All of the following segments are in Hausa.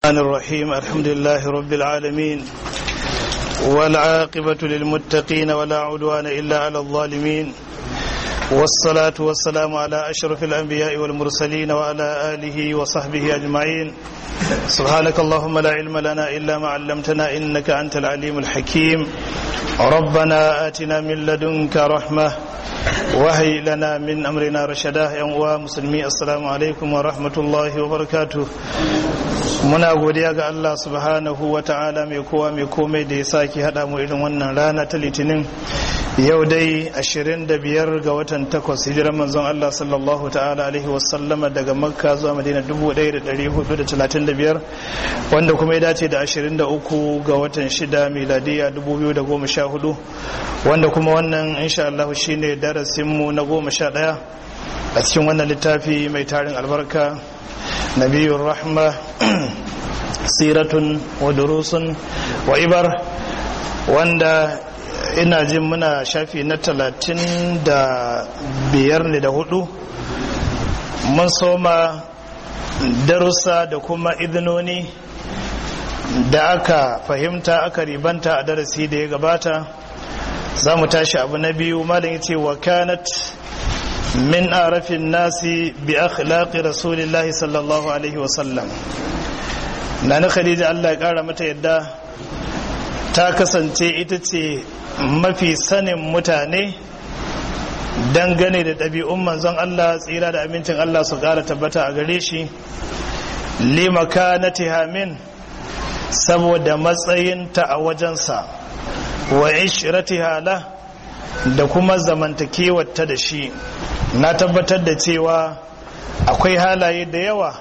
الرحمن الرحيم الحمد لله رب العالمين والعاقبة للمتقين ولا عدوان إلا على الظالمين والصلاة والسلام على أشرف الأنبياء والمرسلين وعلى آله وصحبه أجمعين سبحانك اللهم لا علم لنا إلا ما علمتنا إنك أنت العليم الحكيم ربنا آتنا من لدنك رحمة وهي لنا من أمرنا رشدا يا مسلمي السلام عليكم ورحمة الله وبركاته muna godiya ga Allah subhanahu wa ta'ala mai kowa mai komai da ya sake haɗa mu irin wannan rana ta litinin yau dai 25 ga watan 8 hijiran manzon Allah sallallahu ta'ala alaihi wasallama daga makka zuwa madina 1435 wanda kuma ya dace da 23 ga watan 6 miladiya 2014 wanda kuma wannan insha Allah shine darasinmu na 11 a cikin wannan littafi mai tarin albarka nabiyur rahma siratun wa durusun wa ibar wanda ina jin muna shafi na talatin da biyar ne da hudu mun soma darussa da kuma idinoni da aka fahimta aka ribanta a darasi da ya gabata za mu tashi abu na biyu malin yace wa kanat min arafin nasi bi akhlaqi rasulillahi sallallahu alaihi wasallam na na khadija Allah ya kara mata yadda ta kasance ita ce mafi sanin mutane dangane da ɗabi'un manzon Allah tsira da amincin Allah su ƙara tabbata a gare shi limaka na tihamin saboda matsayinta a wajensa wa ishirati hala da kuma zamantakewarta da shi na tabbatar da cewa akwai halaye da yawa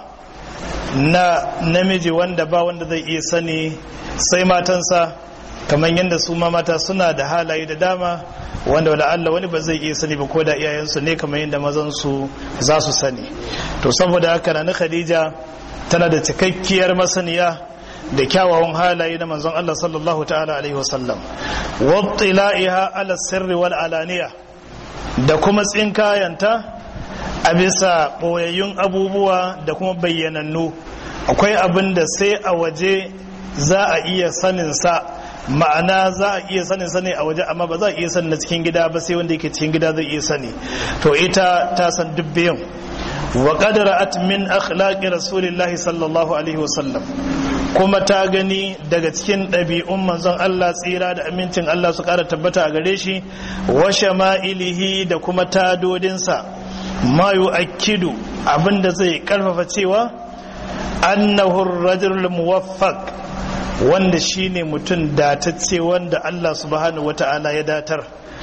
na namiji wanda ba wanda zai iya sani sai matansa kamar yadda su ma mata suna da halaye da dama wanda wala Allah wani ba zai iya sani ba ko da iyayensu ne kamar yadda mazan su za su sani to saboda haka na Khadija tana da cikakkiyar masaniya da kyawawan halaye na manzon Allah sallallahu ta'ala alaihi wasallam wattila'iha ala sirri wal alaniya da kuma tsinkayanta a bisa boyayyun abubuwa da kuma bayyanannu akwai abin da sai a waje za a iya sanin sa ma'ana za a iya sanin sani a waje amma ba za a iya sani na cikin gida ba sai wanda yake cikin gida zai iya sani to ita ta san duk biyan wa qadarat min akhlaqi rasulillahi sallallahu alaihi wasallam kuma ta gani daga cikin ɗabi'un manzon Allah tsira da amincin Allah su ƙara tabbata a gare shi wa shama'ilihi da kuma tadodinsa ma yu'akkidu abinda zai karfafa cewa annahu ar-rajul muwaffaq wanda shine mutum datacce wanda Allah subhanahu wata'ala ya datar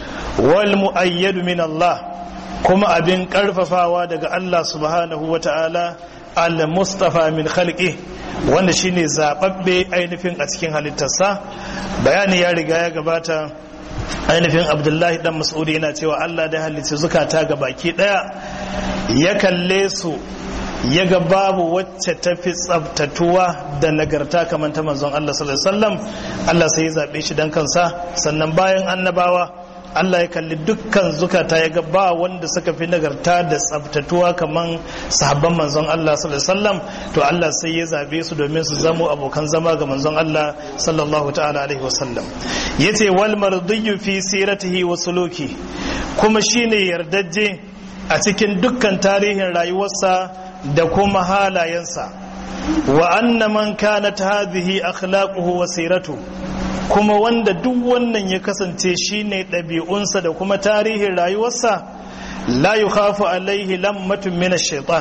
wal mu'ayyadu min Allah kuma abin karfafawa daga Allah subhanahu wata'ala al-mustafa min khalqi wanda shine zababbe ainihin a cikin halittarsa bayani ya riga ya gabata ainihin abdullahi dan mas'udi yana cewa Allah da halicci zukata ga baki daya ya kalle su ya ga babu wacce ta fi tsabtatuwa da nagarta kamar ta manzon Allah sallallahu alaihi wasallam Allah sai ya zabe shi dan kansa sannan bayan annabawa Allah ya kalli dukkan zukata ya ga ba wanda suka fi nagarta da tsabtatuwa kamar sahabban manzon Allah sallallahu alaihi wasallam to Allah sai ya zabe su domin su zamo abokan zama ga manzon Allah sallallahu ta'ala alaihi wasallam yace wal mardiyyu fi siratihi wa suluki kuma shine yardajje a cikin dukkan tarihin rayuwarsa da kuma halayensa wa anna man kanat hadhihi akhlaquhu wa siratu kuma wanda duk wannan ya kasance shine ɗabi'unsa da kuma tarihin rayuwarsa la yukhafu alaihi lammatun min ash-shaytan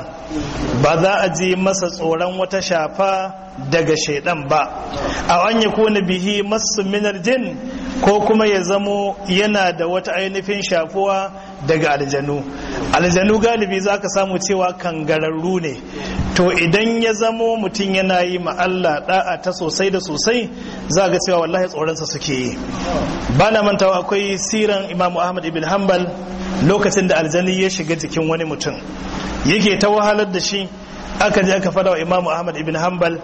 ba za a ji masa tsoron wata shafa daga shaidan ba a an yakuna bihi masu minar jin ko kuma ya zamo yana da wata ainihin shafuwa daga aljanu aljanu galibi za ka samu cewa kangararru ne to idan ya zamo mutum yana yi ma Allah da'a ta sosai da sosai za ga cewa wallahi tsoronsa suke yi ba na mantawa akwai siran imamu ahmad ibn hanbal lokacin da aljani ya shiga jikin wani mutum yake ta wahalar da shi aka je aka fada wa imamu ahmad ibn hanbal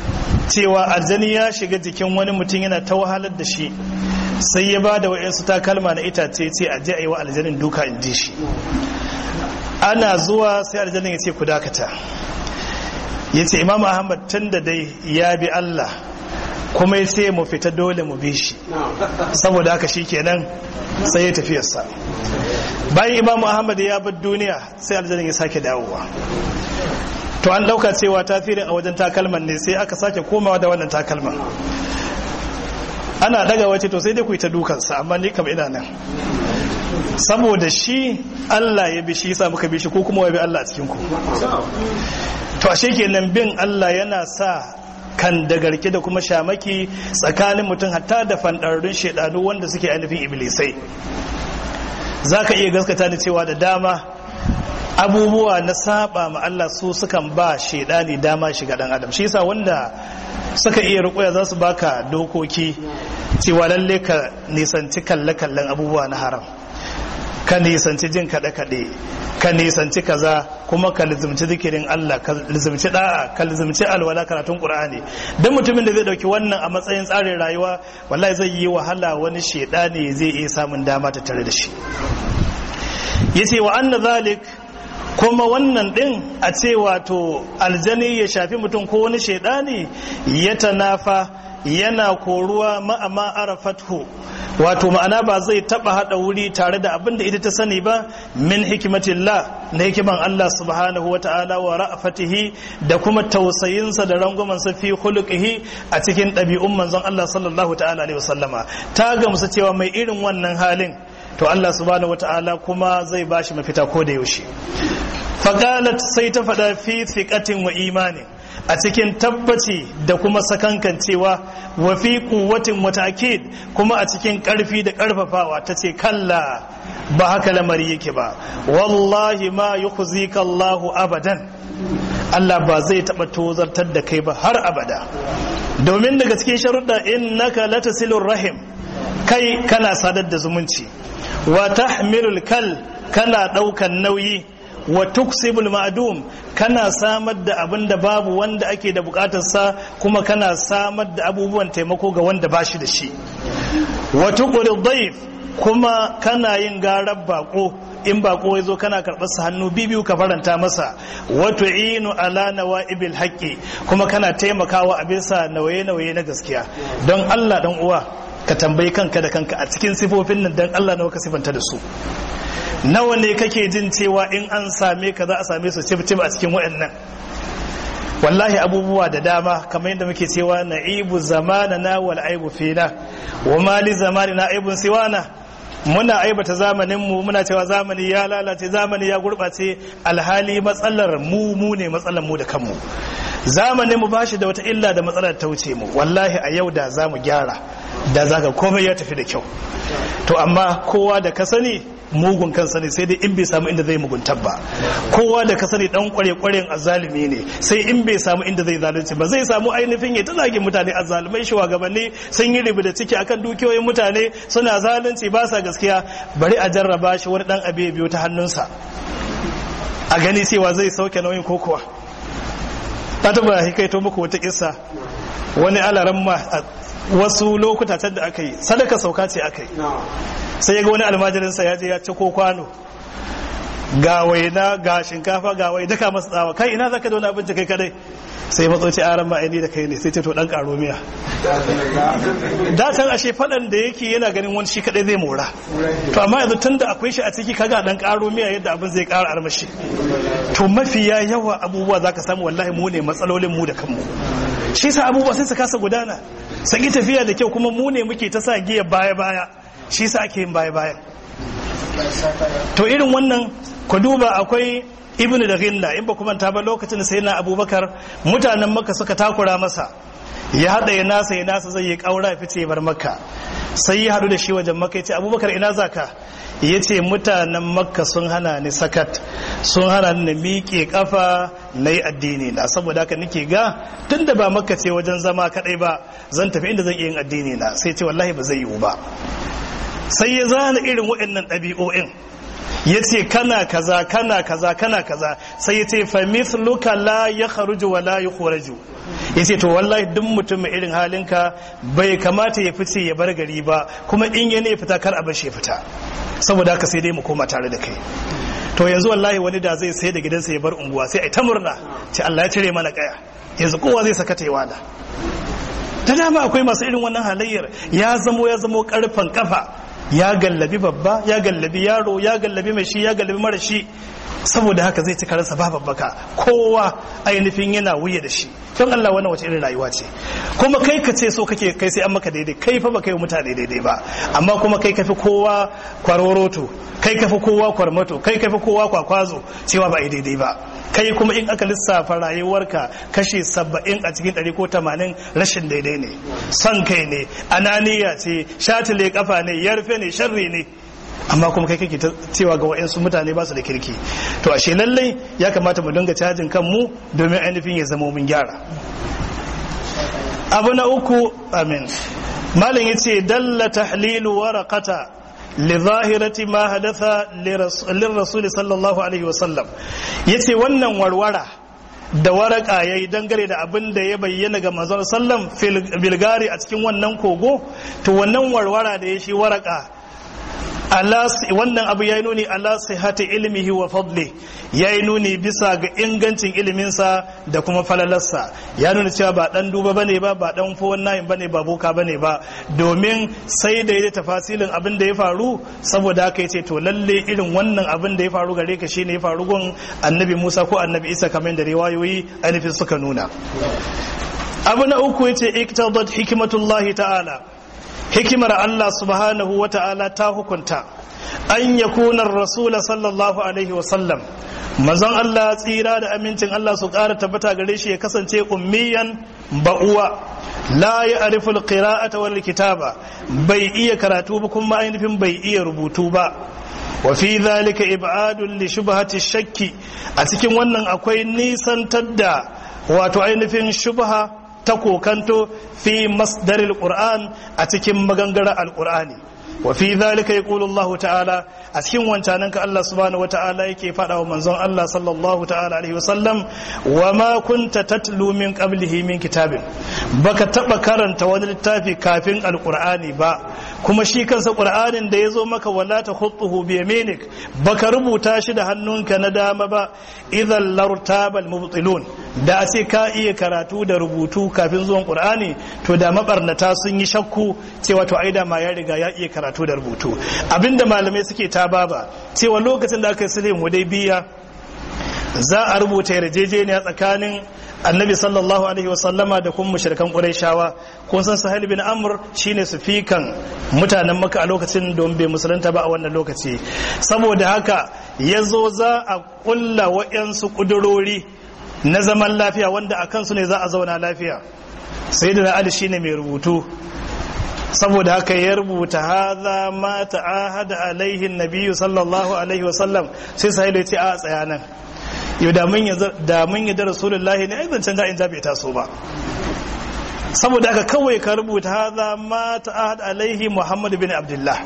cewa aljani ya shiga jikin wani mutum yana ta wahalar da shi sai ya ba da wa'insu takalma na itace ce a je a yi wa aljanin duka in ji shi ana zuwa sai aljanin ya ce ku dakata ya ce imam ahmad tun da dai ya bi allah kuma ya ce mu fita dole mu bi shi saboda haka shi kenan sai ya tafiyarsa bayan imam ahmad ya bar duniya sai aljanin ya sake dawowa to an dauka cewa tasirin a wajen takalman ne sai aka sake komawa da wannan takalman ana daga wace to sai dai ku yi ta dukansa amma ni kam ina nan saboda shi Allah ya bi shi yasa muka bi shi ko kuma wa bi Allah a cikin ku to ashe kenan bin Allah yana sa kan da garke da kuma shamaki tsakanin mutum hatta da fandarrun shedanu wanda suke ainihin iblisai zaka iya gaskata da cewa da dama abubuwa na saba ma Allah su sukan ba shedani dama shiga dan adam shi yasa wanda suka iya rukuya za su baka dokoki cewa lalle ka nisanci kalle-kallen abubuwa na haram ka nisanci jin kaɗe-kaɗe ka nisanci kaza kuma ka lizimci zikirin Allah ka lizimci da'a ka lizimci alwala karatun Qur'ani dan mutumin da zai dauki wannan a matsayin tsarin rayuwa wallahi zai yi wahala wani shedani zai iya samun dama ta tare da shi yace wa anna zalik kuma wannan din a ce wato aljani ya shafi mutum ko wani shaidani ya tanafa yana koruwa ma'ama arafathu wato ma'ana ba zai taba hada wuri tare da abin da ita ta sani ba min hikimatillah na hikiman Allah subhanahu wa ta'ala wa ra'afatihi da kuma tausayinsa da rangwamansa fi khuluqihi a cikin ɗabi'un manzon Allah sallallahu ta'ala alaihi wasallama ta gamsu cewa mai irin wannan halin to Allah subhanahu wa ta'ala kuma zai bashi mafita ko da yaushe faqalat sai ta faɗa fi thiqatin wa imanin a cikin tabbaci da kuma sakankancewa wa fi kuwatin wa ta'kid kuma a cikin karfi da karfafawa tace kalla ba haka lamari yake ba wallahi ma yukhzika Allah abadan Allah ba zai taba tozartar da kai ba har abada domin daga cikin sharuɗa innaka latasilur rahim kai kana sadar da zumunci wa tahmilul kal kana ɗaukan nauyi wa tuksibul ma'dum kana samar da abin da babu wanda ake da bukatarsa kuma kana samar da abubuwan taimako ga wanda ba shi da shi wa tuqri dhayf kuma kana yin garar bako in bako ya zo kana karɓar sa hannu bibiyu ka faranta masa wa tu'inu ala nawaibil haqqi kuma kana taimakawa a bisa nauye-nauye na gaskiya don Allah dan uwa ka tambayi kanka da kanka a cikin sifofin nan dan Allah nawa ka sifanta da su nawa ne kake jin cewa in an same ka za a same su cif a cikin waɗannan wallahi abubuwa da dama kamar yadda muke cewa na'ibu zamanana wal aibu fina wa mali zamanina aibun siwana muna aibata zamanin mu muna cewa zamani ya lalace zamani ya gurbace alhali matsalar mu mu ne matsalar mu da kanmu zamanin mu bashi da wata illa da matsalar ta wuce mu wallahi a yau da za mu gyara da zaka komai ya tafi da kyau to amma kowa da ka sani mugun kansa ne sai dai in bai samu inda zai muguntar ba kowa da ka sani dan kware kwaren azalimi ne sai in bai samu inda zai zalunci ba zai samu ainihin ya zagin mutane azzalumai shugabanni sun yi ribi da ciki akan dukiyoyin mutane suna zalunci ba sa gaskiya bari a jarraba shi wani dan abu ya biyo ta hannunsa a gani cewa zai sauke nauyin kokowa ta taba hikaito muku wata kissa wani alaran ma wasu lokuta can da aka yi sadaka sauka ce aka yi sai ya ga wani almajirinsa ya je ya ci ko kwano ga waina ga shinkafa ga wai daka masa tsawa kai ina zaka da wani abinci kai kadai sai matsoci aran ma'aini da kai ne sai ce to dan karo miya da can ashe fadan da yake yana ganin wani shi kadai zai mora to amma yanzu tunda akwai shi a ciki kaga dan karo miya yadda abin zai kara armashi to mafiya yawa abubuwa zaka samu wallahi mu ne matsalolin mu da kanmu shi sa abubuwa sai su kasa gudana sai tafiya da kyau kuma mu ne muke ta sa giya baya baya shi sa ake yin baya baya to irin wannan ku duba akwai ibn da ghilla in ba kuma ta ba lokacin sai na abubakar mutanen makka suka takura masa ya hada ya nasa ya nasa zai yi kaura ya fice bar makka sai ya hadu da shi wajen makka ya ce abubakar ina zaka ya ce mutanen makka sun hana ni sakat sun hana ni miƙe kafa na yi addini na saboda haka nake ga tun da ba makka ce wajen zama kadai ba zan tafi inda zan iya yin addini na sai ce wallahi ba zai yiwu ba sai ya zana irin waɗannan ɗabi'o'in ya ce kana kaza kana kaza kana kaza sai ya ce fa mithluka la ya kharuju wa la yukhraju ya ce to wallahi duk mutum mai irin halinka bai kamata ya fice ya bar gari ba kuma in ya ne fita kar a bar shi fita saboda haka sai dai mu koma tare da kai to yanzu wallahi wani da zai sai da gidansa ya bar unguwa sai ai ta murna ce Allah ya cire mana kaya yanzu kowa zai saka ta wada da dama akwai masu irin wannan halayyar ya zamo ya zamo karfan kafa ya gallabi babba ya gallabi yaro ya gallabi mai shi ya gallabi mara shi saboda haka zai ci karansa ba babbaka kowa ainihin yana wuya da shi don Allah wannan wace irin rayuwa ce kuma kai ka ce so kake kai sai an maka daidai kai fa ba kai mutane daidai ba amma kuma kai kafi kowa kwaroroto kai kafi kowa kwarmato kai kafi kowa kwakwazo cewa ba daidai ba kai kuma in aka lissafa rayuwarka kashi saba'in a cikin ɗari ko tamanin rashin daidai ne son kai ne ananiya ce shatile kafa ne yarfe ne sharri ne amma kuma kai kake cewa ga wa'yansu mutane ba su da kirki to ashe lallai ya kamata mu dinga cajin kanmu domin ainihin ya zama mun gyara abu na uku amin malam yace dalla tahlilu waraqata li zahirati ma hadatha lirrasul sallallahu alaihi wasallam yace wannan warwara da waraka yayi dangare da abin da ya bayyana ga manzon sallam bilgari a cikin wannan kogo to wannan warwara da ya shi waraka wannan abu ya yi nuni ala sihati ilmihi wa fadli ya yi nuni bisa ga ingancin iliminsa da kuma falalarsa ya nuna cewa ba dan duba bane ba ba dan fowon nayin bane ba boka bane ba domin sai da ya tafasilin abin da ya faru saboda haka ya ce to lalle irin wannan abin da ya faru gare ka shine ya faru gun annabi Musa ko annabi Isa kamar da riwayoyi ainihin suka nuna abu na uku yace iktadat hikmatullahi ta'ala hikimar Allah subhanahu wa ta'ala ta hukunta an ya kunar rasula sallallahu alaihi wasallam mazan Allah tsira da amincin Allah su ƙara tabbata gare shi ya kasance ummiyan ba'uwa la ya ariful qira'ata wal kitaba bai iya karatu ba kuma ainihin bai iya rubutu ba wa fi dhalika ib'adun li shubhati shakki a cikin wannan akwai nisantar da wato ainihin shubha ta kokanto fi masdaril qur'an a cikin magangara alqur'ani wa fi dhalika yaqulu Allah ta'ala a cikin wancanan ka Allah subhanahu wa ta'ala yake faɗa wa manzon Allah sallallahu ta'ala alaihi wasallam wa ma kunta tatlu min qablihi min kitabin baka taba karanta wani littafi kafin alqur'ani ba kuma shi kansa qur'anin da yazo maka wala ta khutuhu bi yaminik baka rubuta shi da hannunka na dama ba idan lartabal mubtilun da a ce ka iya karatu da rubutu kafin zuwan qur'ani to da mabarnata sun yi shakku cewa to aida ma ya riga ya iya karatu da rubutu abinda malamai suke ta baba cewa lokacin da aka yi sulhin hudaybiya za a rubuta yarjejeniya tsakanin annabi sallallahu alaihi wasallama da kuma mushrikan qurayshawa kun san sahal bin amr shine sufikan mutanen maka a lokacin don bai musulunta ba a wannan lokaci saboda haka yazo za a kulla wa'yansu kudurori na zaman lafiya wanda a kansu ne za a zauna lafiya sai da ali shine mai rubutu saboda haka ya rubuta haza ma ta'ahada alaihi nabiyyu sallallahu alaihi wasallam sai sahil ya ce a tsaya nan yau da mun yi da rasulullahi ne ai zancen da'in bai taso ba saboda haka kawai ka rubuta haza ma ta'ahad alaihi muhammad bin abdullah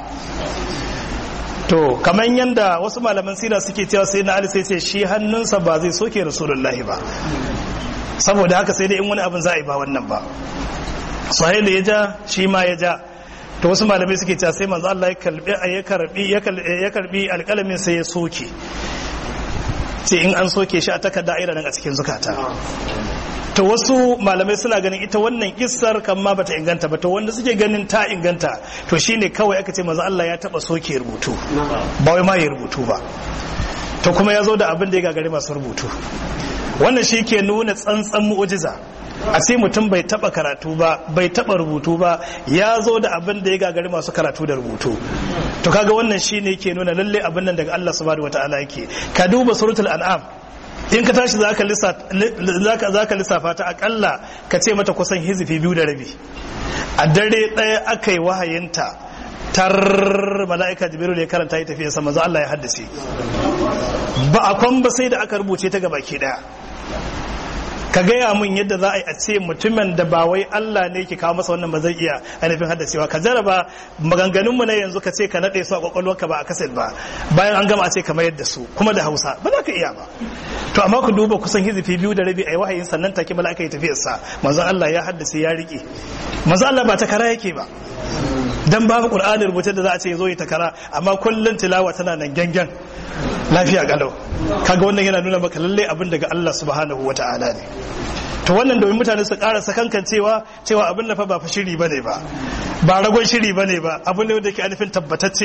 to kamar yadda wasu malaman sira suke cewa sai na ali sai ce shi hannunsa ba zai soke rasulullahi ba saboda haka sai dai in wani abin za a yi ba wannan ba sahil ya ja shi ma ya ja to wasu malamai suke cewa sai manzo Allah ya karbi ya karbi alƙalamin sai ya soke ce in an soke shi a takarda aira nan a cikin zukata to wasu malamai suna ganin ita wannan kissar kan ma bata inganta ba to wanda suke ganin ta inganta to shine kawai aka ce manzo Allah ya taba soke rubutu ba wai ma ya rubutu ba to kuma ya zo da abin da ya gagari masu rubutu wannan shi ke nuna tsantsan mu'ujiza a ce mutum bai taba karatu ba bai taba rubutu ba ya zo da abin da ya gagari masu karatu da rubutu to kaga wannan shine ke nuna lalle abin nan daga Allah subhanahu wataala yake ka duba suratul an'am in ka tashi zaka lissafa zaka lissafa ta akalla ka ce mata kusan hizifi biyu da rabi a dare ɗaya aka yi wahayinta tar mala'ika jibiru da ya karanta ya tafiya sama za Allah ya haddace ba a kwan ba sai da aka rubuce ta gabaki daya ka gaya mun yadda za a yi a ce mutumin da ba wai Allah ne ke kawo masa wannan ba zai iya ainihin haddacewa ka jaraba maganganunmu na yanzu ka ce ka naɗe su a kwakwalwarka ba a kaset ba bayan an gama a ce kamar yadda su kuma da hausa ba za ka iya ba to amma ku duba kusan hizifi biyu da rabi a yi wahayin sannan take bala aka yi tafiyarsa manzon Allah ya haddace ya riƙe manzon Allah ba ta kara yake ba dan babu qur'ani rubuce da za a ce zo yi takara amma kullun tilawa tana nan gangan lafiya kalau kaga wannan yana nuna maka lalle abin daga Allah subhanahu wata'ala ne to wannan domin mutane su ƙara sakankan cewa cewa abin da fa ba fa shiri bane ba ba ragon shiri bane ba abin ne da ke alifin tabbatacce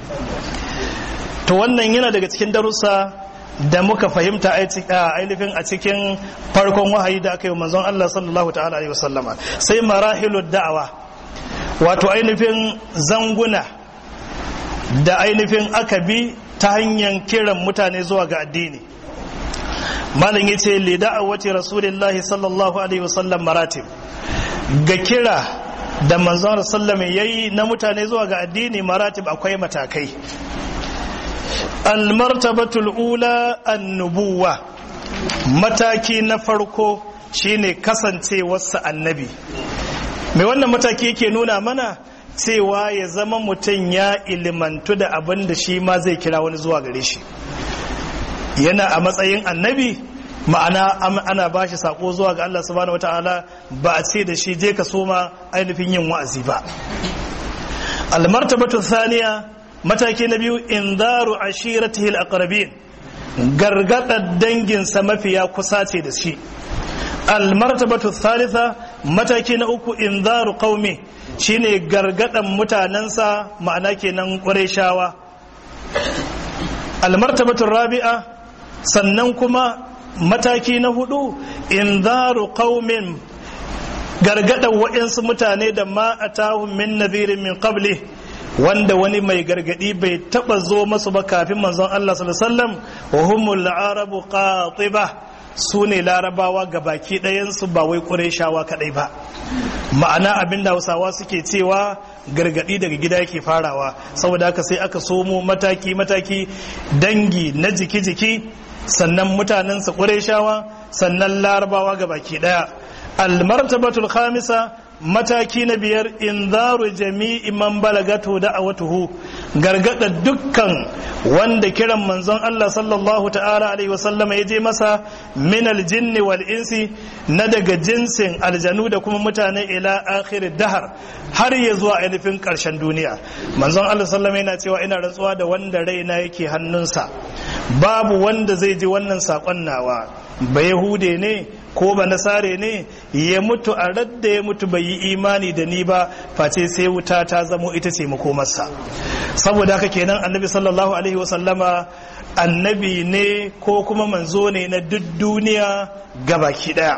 to wannan yana daga cikin darussa da muka fahimta ainihin a cikin farkon wahayi da aka yi manzon Allah sallallahu ta'ala alaihi wasallama sai marahilud da'awa wato ainihin zanguna da ainihin aka bi ta hanyar kiran mutane zuwa ga addini malam ya ce li da'awati rasulillahi sallallahu alaihi wasallam maratib ga kira da manzon sallama yayi na mutane zuwa ga addini maratib akwai matakai almartabatul ula annubuwa mataki na farko shine kasancewarsa annabi mai wannan mataki yake nuna mana cewa ya zama mutum ya ilimantu da abin da shi ma zai kira wani zuwa gare shi yana a matsayin annabi ma'ana ana ba shi sako zuwa ga Allah subhanahu wata'ala ba a ce da shi je ka soma ainihin yin wa'azi ba almartabatu thaniya mataki na biyu inzaru ashiratihi al-aqrabin gargadar danginsa mafiya kusa ce da shi almartabatu thalitha mataki na uku inzaru qaumi shine gargadan mutanensa ma'ana kenan qurayshawa almartabatu rabi'a sannan kuma mataki na hudu inzaru qaumin gargadan wa'insu mutane da ma atahum min nadhirin min qabli wanda wani mai gargadi bai taba zo masu ba kafin manzon Allah sallallahu alaihi wasallam wa humul arabu qatiba su ne larabawa ga baki ɗayansu ba wai ƙureshawa kaɗai ba ma'ana abin da hausawa suke cewa gargaɗi daga gida yake farawa saboda haka sai aka somo mataki-mataki dangi na jiki-jiki sannan mutanensa ƙureshawa sannan larabawa ga baki ɗaya almartabatul khamisa mataki na biyar inzaru jami'i man balagatu da'awatuhu gargada dukkan wanda kiran manzon Allah sallallahu ta'ala alaihi wasallama ya je masa min aljinni wal insi na daga jinsin aljanu da kuma mutane ila akhir dahar har ya zuwa ainihin karshen duniya manzon Allah sallama yana cewa ina rantsuwa da wanda raina yake hannunsa babu wanda zai ji wannan sakon nawa ba yahude ne ko ba nasare ne ya mutu a radda ya mutu bai yi imani da ni ba face sai wuta ta zamo ita ce makomarsa saboda haka kenan annabi sallallahu alaihi wasallama annabi ne ko kuma manzo ne na duk duniya gabaki daya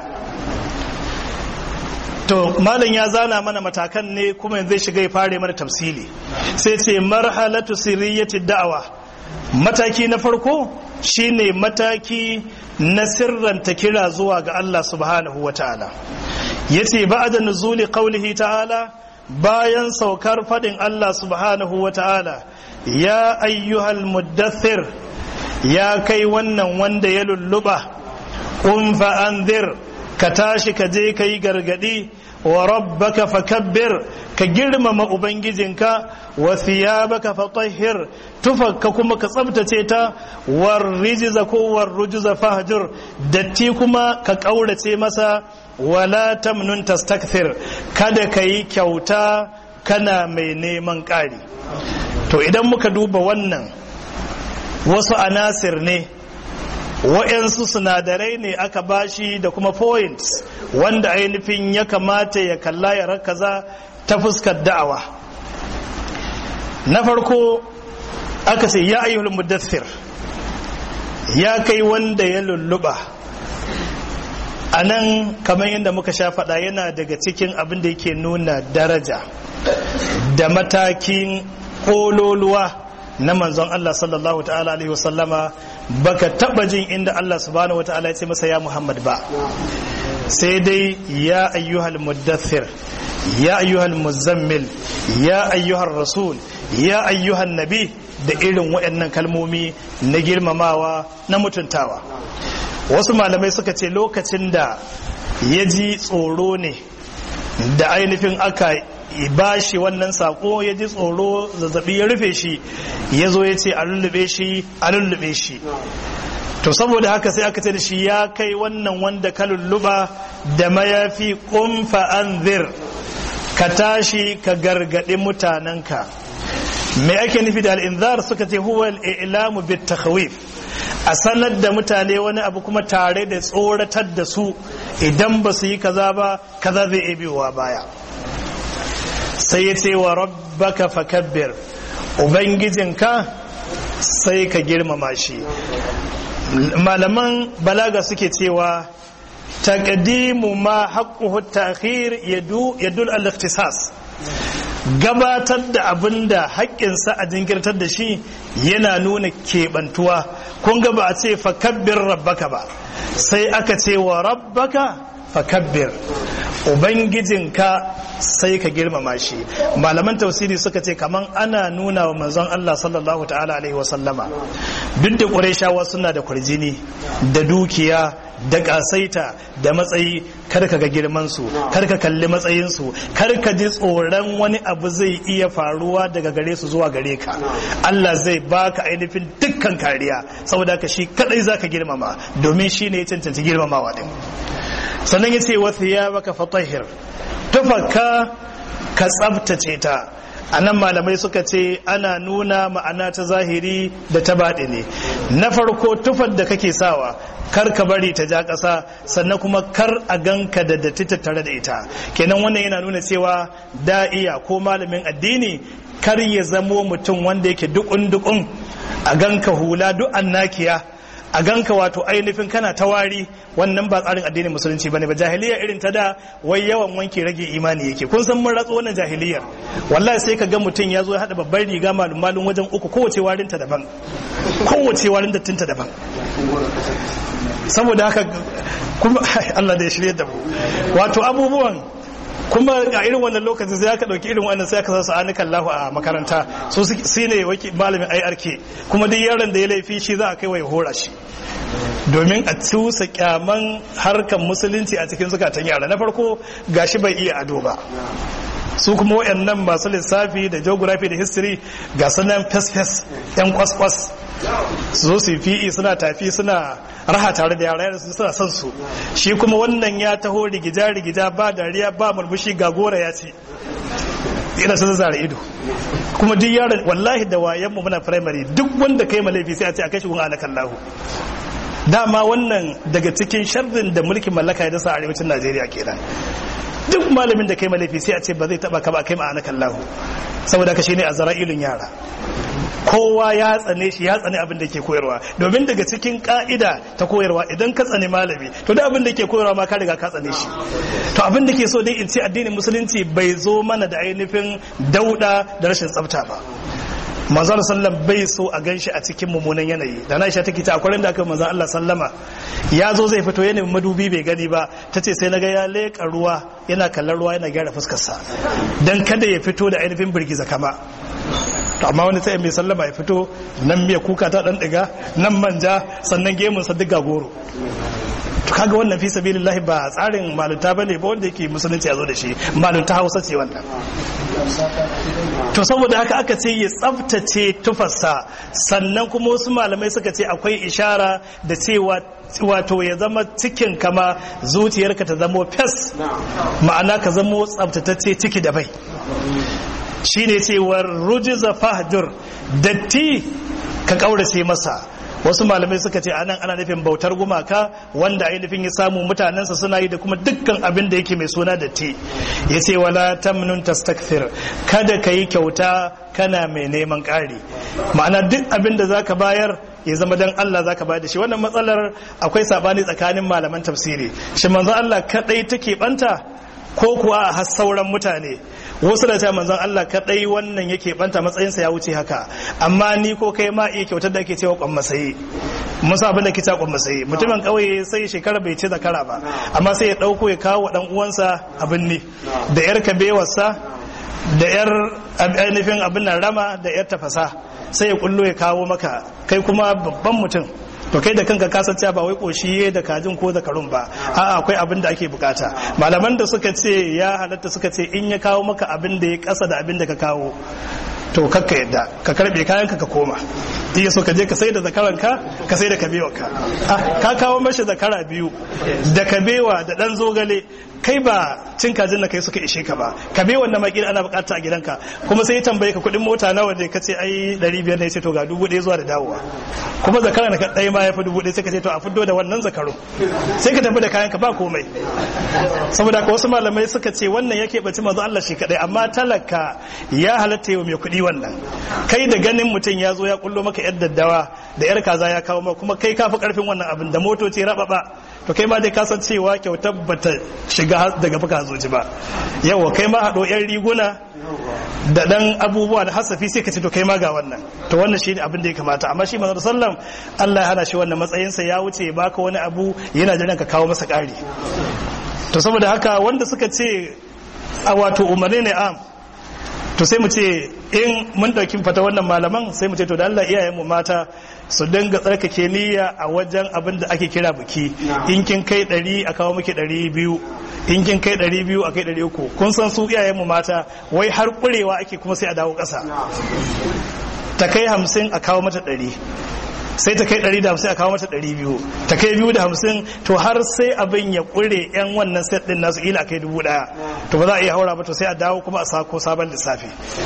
to malam ya zana mana matakan ne kuma yanzu zai shiga ya fare mana tafsili sai ce marhalatu sirriyati da'awa mataki na farko shine mataki na sirranta kira zuwa ga Allah subhanahu wa ta'ala yace ba'da nuzuli qawlihi ta'ala bayan saukar fadin Allah subhanahu wa ta'ala ya ayyuhal muddathir ya kai wannan wanda ya lulluba qum fa anzir ka tashi ka je ka yi gargadi wa rabbaka fakabbir ka girmama ubangijinka wa thiyabaka fatahhir tufakka kuma ka tsabtace ta war rijza ko war rujza fahjur datti kuma ka kaurace masa wala tamnun tastakthir kada ka yi kyauta kana mai neman ƙari to idan muka duba wannan wasu anasir ne wa'yansu sinadarai ne aka bashi da kuma points wanda ainihin ya kamata ya kalla ya rakaza ta fuskar da'awa na farko aka ce ya ayyul muddathir ya kai wanda ya lulluba a nan kamar yadda muka sha faɗa yana daga cikin abin da yake nuna daraja da matakin ƙololuwa na manzon Allah sallallahu ta'ala alaihi wasallama baka taba jin inda Allah subhanahu wa ta'ala ya ce masa ya Muhammad ba sai dai ya ayyuhal muddathir ya ayyuhal muzammil ya ayyuhar rasul ya ayyuhan nabi da irin waɗannan kalmomi na girmamawa na mutuntawa wasu malamai suka ce lokacin da ya ji tsoro ne da ainihin aka ba shi wannan sako ya ji tsoro zazzabi ya rufe shi ya zo ya ce a lullube shi a lullube shi to saboda haka sai aka ce da shi ya kai wannan wanda ka lulluba da mayafi kumfa anzir ka tashi ka gargaɗi mutanenka me ake nufi da al'inzar suka ce huwa al'ilamu bit takhawif a sanar da mutane wani abu kuma tare da tsoratar da su idan ba su yi kaza ba kaza zai iya biyowa baya sai ya ce wa rabbaka fakabbir ubangijinka sai ka girmama shi malaman balaga suke cewa taqdimu ma haqquhu ta'khir yadu yadul al-ikhtisas gabatar da abin da haƙƙinsa a jinkirtar da shi yana nuna keɓantuwa kun ga ba a ce fakabbir rabbaka ba sai aka ce wa rabbaka fakabbir ubangijinka sai ka girmama shi malaman tausiri suka ce kaman ana nuna wa manzon Allah sallallahu ta'ala alaihi wa sallama duk da qurayshawa suna da kurjini da dukiya da kasaita da matsayi kar ka ga girman su kar ka kalli matsayin su kar ka ji tsoron wani abu zai iya faruwa daga gare su zuwa gare ka Allah zai baka ainihin dukkan kariya saboda ka shi kadai zaka girmama domin shi ne ya cancanci girmamawa din sannan ya ce wasu ya baka fatahir tufaka ka tsabtace ta a nan malamai suka ce ana nuna ma'ana ta zahiri da ta baɗi ne na farko tufar da kake sawa kar ka bari ta ja ƙasa sannan kuma kar a ganka da datti tattare da ita kenan wannan yana nuna cewa da'iya ko malamin addini kar ya zamo mutum wanda yake dukun dukun a ganka hula duk annakiya a ganka wato ainihin kana ta wari wannan ba tsarin addinin musulunci bane ba jahiliya irin ta da wai yawan wanke rage imani yake kun san mun ratso wannan jahiliyar wallahi sai ka ga mutum ya zo ya hada babbar riga malum malum wajen uku kowace warin ta daban kowace warin dattin ta daban saboda haka kuma Allah da ya shirye da mu wato abubuwan kuma a irin wannan lokacin sai aka dauki irin wannan sai aka sa su anikan lahu a makaranta su su ne waki malamin IRK kuma duk yaron da ya laifi shi za a kai wa ya hora shi domin a cusa kyaman harkan musulunci a cikin zukatan yara na farko gashi bai iya ado ba su kuma wayannan masu lissafi da geography da history ga sunan fes-fes yan kwas-kwas su zo su fi'i suna tafi suna raha tare da yara suna son su shi kuma wannan ya taho rigija rigija ba dariya ba murmushi ga gora ya ce ina sun zara ido kuma duk yaron wallahi da wayan mu muna primary duk wanda kai laifi sai a ce a kai shi gun alakan lahu dama wannan daga cikin sharrin da mulkin mallaka ya dasa a arewacin Najeriya kenan duk malamin da kai laifi sai a ce ba zai taba ka ba kai ma'ana kallahu saboda ka shine azra'ilun yara kowa ya tsane shi ya tsane abin da ke koyarwa domin daga cikin ka'ida ta koyarwa idan ka tsane malami to da abin da ke koyarwa ma ka riga ka tsane shi to abin da ke so dai in ce addinin musulunci bai zo mana da ainihin dauda da rashin tsafta ba manzon sallam bai so a ganshi a cikin mummunan yanayi da na isha take ta akwai da aka manzon Allah sallama ya zo zai fito yanayin madubi bai gani ba ta ce sai naga ya leƙa ruwa yana kallon ruwa yana gyara fuskarsa dan kada ya fito da ainihin birgiza kama to amma wani sai mai sallama ya fito nan miya kuka ta dan diga nan manja sannan gemun sa diga goro to kaga wannan fi sabilillahi ba tsarin malunta bane ba wanda yake musulunci ya zo da shi malunta Hausa ce wannan to saboda haka aka ce ya tsaftace tufarsa sannan kuma wasu malamai suka ce akwai ishara da cewa wato ya zama cikin kama zuciyarka ta zamo fes ma'ana ka zamo tsaftatacce ciki da bai shine cewar rujiza fahjur datti ka kaurace masa wasu malamai suka ce anan ana nufin bautar gumaka wanda ainihin ya samu mutanensa suna yi da kuma dukkan abin da yake mai suna da te ya ce wala tamnun tastakthir kada ka yi kyauta kana mai neman ƙari ma'ana duk abin da zaka bayar ya zama dan Allah zaka bayar da shi wannan matsalar akwai sabani tsakanin malaman tafsiri shi manzo Allah kadai take banta ko kuwa a har sauran mutane wasu da cewa manzon Allah kadai wannan yake banta matsayinsa ya wuce haka amma ni ko kai ma iya kyautar da ake cewa kwan masayi mun sa abin da ke cewa kwan masayi mutumin kauye sai shekara bai ci zakara ba amma sai ya dauko ya kawo dan uwansa abin ne da yar kabewarsa da yar ainihin abin nan rama da yar tafasa sai ya kullo ya kawo maka kai kuma babban mutum to kai da kanka kasance ba wai koshi da kajin ko zakarun ba a'a akwai abin da ake bukata malaman da suka ce ya halatta suka ce in ya kawo maka abin da ya kasa da abin da ka kawo to kakka yadda ka karbe kayan ka ka koma iya so ka je ka sai da zakaran ka ka sai da kabewa ka ka kawo mashi zakara biyu da kabewa da dan zogale kai ba cin kajin na kai suka ishe ka ba kabewan na makil ana bukata a gidanka kuma sai ya tambaye ka kudin mota nawa ne ka ce ai 500 ne ce to ga dubu ɗaya zuwa da dawowa kuma zakara na ɗaya ma ya fi dubu ɗaya sai ka ce to a fiddo da wannan zakaru sai ka tafi da kayan ka ba komai saboda ka wasu malamai suka ce wannan yake baci manzo Allah shi kadai amma talaka ya halatta yau mai kuɗi wannan kai da ganin mutum ya zo ya kullo maka yar daddawa da yar kaza ya kawo maka kuma kai kafi karfin wannan abin da motoci rababa to kai ma dai ka san cewa kyautar bata shiga daga fuka zoji ba yawa kai ma haɗo yan riguna da dan abubuwa da hasafi sai ka ce to kai ma ga wannan to wannan shi ne abin da ya kamata amma shi manzo sallam Allah ya hana shi wannan matsayinsa ya wuce ya baka wani abu yana jiran ka kawo masa ƙari to saboda haka wanda suka ce a wato umarni ne am to sai mu ce in mun dauki fata wannan malaman sai mu ce to da Allah iyayen mu mata su dinga tsarkake niyya a wajen abin da ake kira biki in kin kai ɗari a kawo miki ɗari biyu in kin kai ɗari biyu a kai ɗari uku kun san su iyayen mu mata wai har ƙurewa ake kuma sai a dawo ƙasa ta kai hamsin a kawo mata ɗari sai ta kai ɗari da hamsin a kawo mata ɗari biyu ta kai biyu da hamsin to har sai abin ya ƙure yan wannan set ɗin nasu ila kai dubu ɗaya to ba za a iya haura ba to sai a dawo kuma a sako sabon lissafi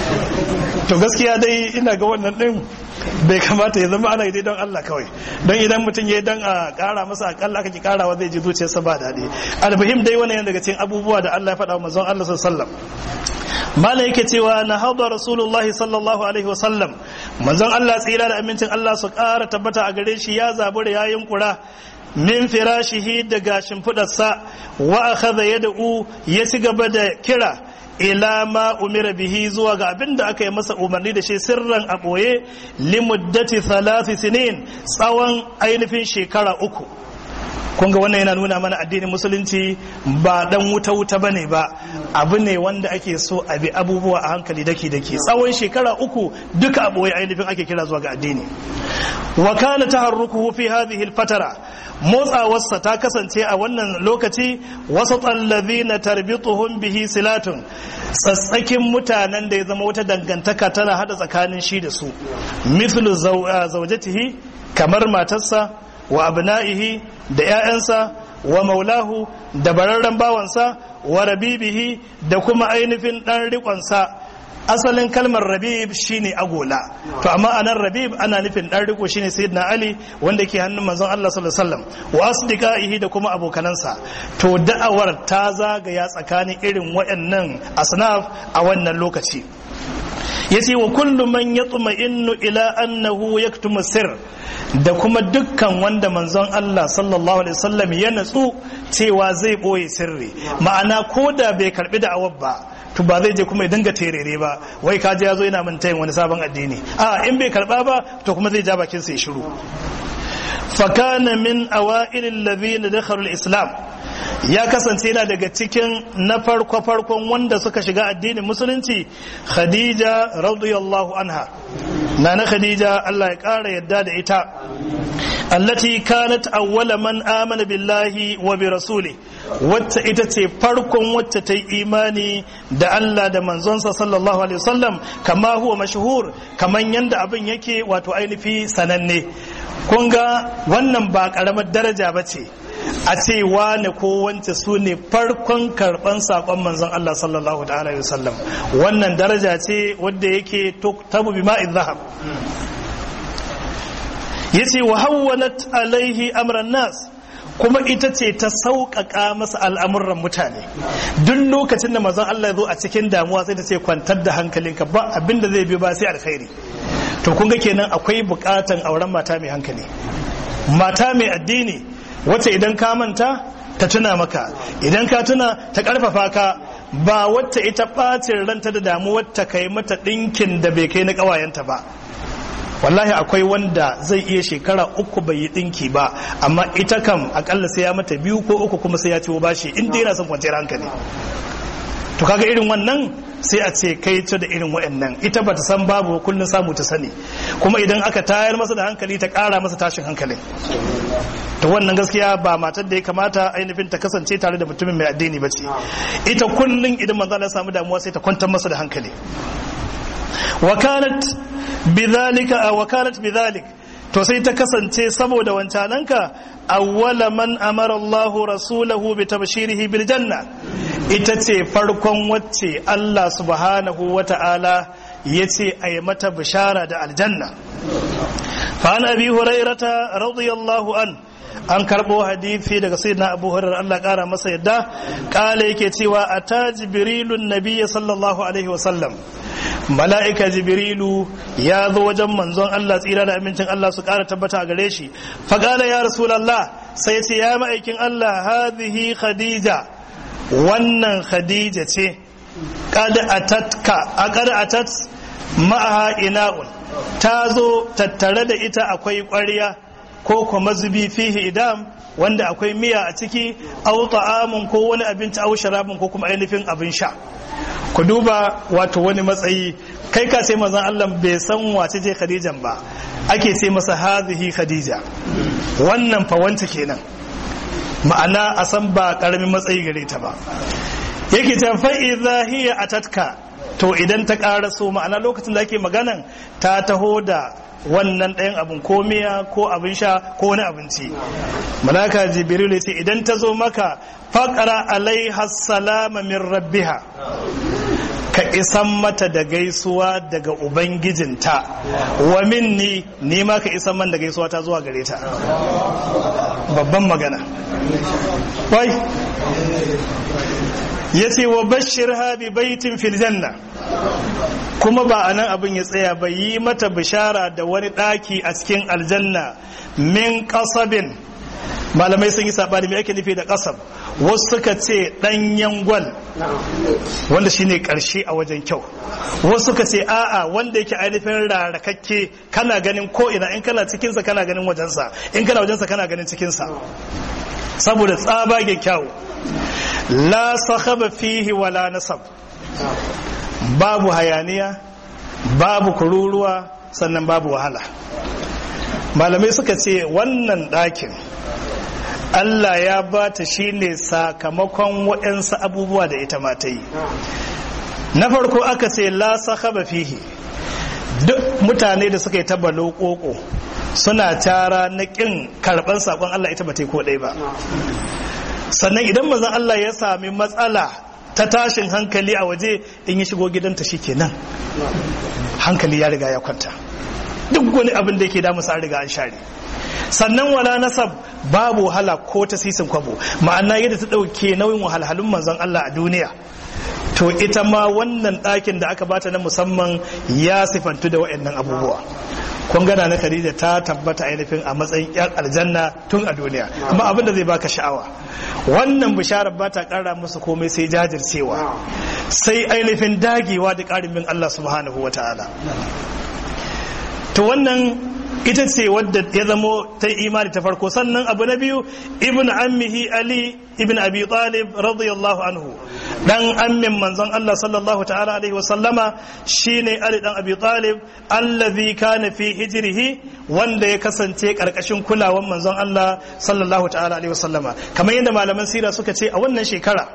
to gaskiya dai ina ga wannan ɗin bai kamata ya zama ana yi don Allah kawai don idan mutum ya dan a ƙara masa akalla aka ki ƙarawa zai ji zuciyarsa ba daɗi almuhim dai wannan daga cikin abubuwa da Allah ya faɗa wa manzon Allah sallallahu alaihi wasallam mala yake cewa na haɗa rasulullahi sallallahu alaihi wasallam manzon Allah tsira da amincin Allah su ƙara tabbata a gare shi ya zabura ya yunkura min firashihi daga shimfiɗarsa wa akhadha yad'u ya ci gaba da kira ila ma umira bihi zuwa ga abin da aka yi masa umarni da shi sirran a ɓoye limuddati thalathi sinin tsawon ainihin shekara uku kun ga wannan yana nuna mana addinin musulunci ba dan wuta wuta bane ba abu ne wanda ake so a bi abubuwa a hankali daki daki tsawon shekara uku duka a boye ainihin ake kira zuwa ga addini wa kana taharrukuhu fi hadhihi alfatara motsawarsa ta kasance a wannan lokaci wasu na tarbituhum bihi silatun tsatsakin mutanen da ya zama wata dangantaka tana hada tsakanin shi da su mithlu zawjatihi kamar matarsa wa abna'ihi da 'ya'yansa wa maulahu da bararren bawansa wa rabibihi da kuma ainihin ɗan riƙonsa asalin kalmar rabib shine agola to amma anan rabib ana nufin ɗan riko shine sayyidina ali wanda ke hannun manzon Allah sallallahu alaihi wasallam wa asdiqaihi da kuma abokanansa to da'awar ta zagaya tsakanin irin waɗannan asnaf a wannan lokaci yace wa kullu man yatma'innu ila annahu yaktumu sir da kuma dukkan wanda manzon Allah sallallahu alaihi wasallam ya natsu cewa zai boye sirri ma'ana ko da bai karbi da awab ba to ba zai je kuma ya dinga terere ba wai kaje ya zo yana min tayin wani sabon addini a in bai karba ba to kuma zai ja bakin sa ya shiru fakana min awailil ladhina dakhalu islam ya kasance yana daga cikin na farko farkon wanda suka shiga addinin musulunci khadija radiyallahu anha nana khadija Allah ya kara yadda da ita allati kanat awwala man amana billahi wa bi rasuli wacce ita ce farkon wacce ta yi imani da Allah da manzonsa sallallahu alaihi wasallam kama huwa mashhur kaman yanda abin yake wato ainihi sananne kun ga wannan ba karamar daraja ba ce a ce wane ko wance su ne farkon karban sakon manzon Allah sallallahu alaihi wasallam wannan daraja ce wadda yake tabu bi ma'in zahab yace wa hawwalat alaihi amran nas kuma ita ce ta sauƙaƙa masa al'amuran mutane duk lokacin da manzon Allah ya zo a cikin damuwa sai ta ce kwantar da hankalinka ba abinda zai biyo ba sai alkhairi to kun ga kenan akwai buƙatan auren mata mai hankali mata mai addini wacce idan ka manta ta tuna maka idan ka tuna ta karfafa ka ba wacce ita ɓacin ranta da damuwar ta kai mata ɗinkin da bai kai na ƙawayenta ba wallahi akwai wanda zai iya shekara uku bai yi ɗinki ba amma ita kam akalla sai ya mata biyu ko uku kuma sai ya ciwo bashi in dai yana son kwanciyar hankali to kaga irin wannan sai a ce kai ta da irin waɗannan ita ba ta san babu kullum samu ta sani kuma idan aka tayar masa da hankali ta ƙara masa tashin hankalin to wannan gaskiya ba matar da ya kamata ainihin ta kasance tare da mutumin mai addini ba ce ita kullum idan manzo Allah samu damuwa sai ta kwantar masa da hankali wakalat bidhalika wakalat bidhalik to sai ta kasance saboda wancananka awwala man amara Allah rasulahu bi tabshirihi bil janna ita ce farkon wacce Allah subhanahu wata'ala yace ayi mata bishara da aljanna fa an abi hurairata radiyallahu an an karbo hadisi daga sayyidina abu hurairah Allah kara masa yadda kala yake cewa ata jibrilun nabiyyi sallallahu alaihi wa sallam mala'ika jibrilu ya zo wajen manzon Allah tsira da amincin Allah su kara tabbata a gare shi faqala ya rasulullah sai ce ya ma'aikin Allah hadhihi khadija wannan khadija ce qad atatka aqad atat ma'aha ina'un ta zo tattare da ita akwai ƙwarya ko kuma zubi fihi idam wanda akwai miya a ciki au ta'amun ko wani abinci au sharabin ko kuma ainihin abin sha ku duba wato wani matsayi kai ka sai mazan Allah bai san wace ce Khadijan ba ake ce masa hazihi Khadija wannan fa wanta kenan ma'ana a san ba karamin matsayi gare ta ba yake ta fa idza hiya atatka to idan ta karaso ma'ana lokacin da ake maganan ta taho da wannan ɗayan abin ko miya ko abin sha ko wani abinci malaka jibril ya ce idan ta zo maka faƙara alaiha salama min rabbiha ka isan mata da gaisuwa daga ubangijinta wa minni ni ma ka isan man da gaisuwa ta zuwa gare ta babban magana wai ya ce wa bashir bi baitin fil janna kuma ba a nan abin ya tsaya ba yi mata bishara da wani ɗaki a cikin aljanna min kasabin malamai sun yi saɓani mai ake nufi da kasab wasu suka ce ɗanyen gwal wanda shine ƙarshe a wajen kyau wasu suka ce a'a wanda yake ainihin rarakakke kana ganin ko ina in kana cikinsa kana ganin wajensa in kana wajensa kana ganin cikinsa saboda tsabagen kyau la sakhaba fihi wala nasab babu hayaniya babu kururuwa sannan babu wahala malamai suka ce wannan ɗakin Allah ya ba ta shi ne sakamakon waɗansu abubuwa da ita ma ta yi na farko aka ce la sahaba fihi duk mutane da suka yi taba lokoko suna tara na ƙin karɓar saƙon Allah ita ba ta yi ko ɗaya ba sannan idan mazan Allah ya sami matsala ta tashin hankali a waje in yi shigo gidanta shi kenan hankali ya riga ya kwanta duk wani abin da yake damu an riga an share sannan wala nasab babu wahala ko ta sisin kwabo ma'ana yadda ta ɗauke nauyin wahalhalun manzon Allah a duniya to ita ma wannan ɗakin da aka bata na musamman ya sifantu da waɗannan abubuwa kun gana na Khadija ta tabbata ainihin a matsayin yar aljanna tun a duniya amma abin da zai baka sha'awa wannan bisharar ba ta kara musu komai sai jajircewa sai ainihin dagewa da ƙarin bin Allah subhanahu wa ta'ala to wannan ita ce wadda ya zamo ta imani ta farko sannan abu na biyu ibn ammihi ali ibn abi talib radiyallahu anhu dan ammin manzon Allah sallallahu ta'ala alaihi wa sallama shine ali dan abi talib allazi kana fi hijrihi wanda ya kasance karkashin kulawan manzon Allah sallallahu ta'ala alaihi wa sallama kamar yadda malaman sira suka ce a wannan shekara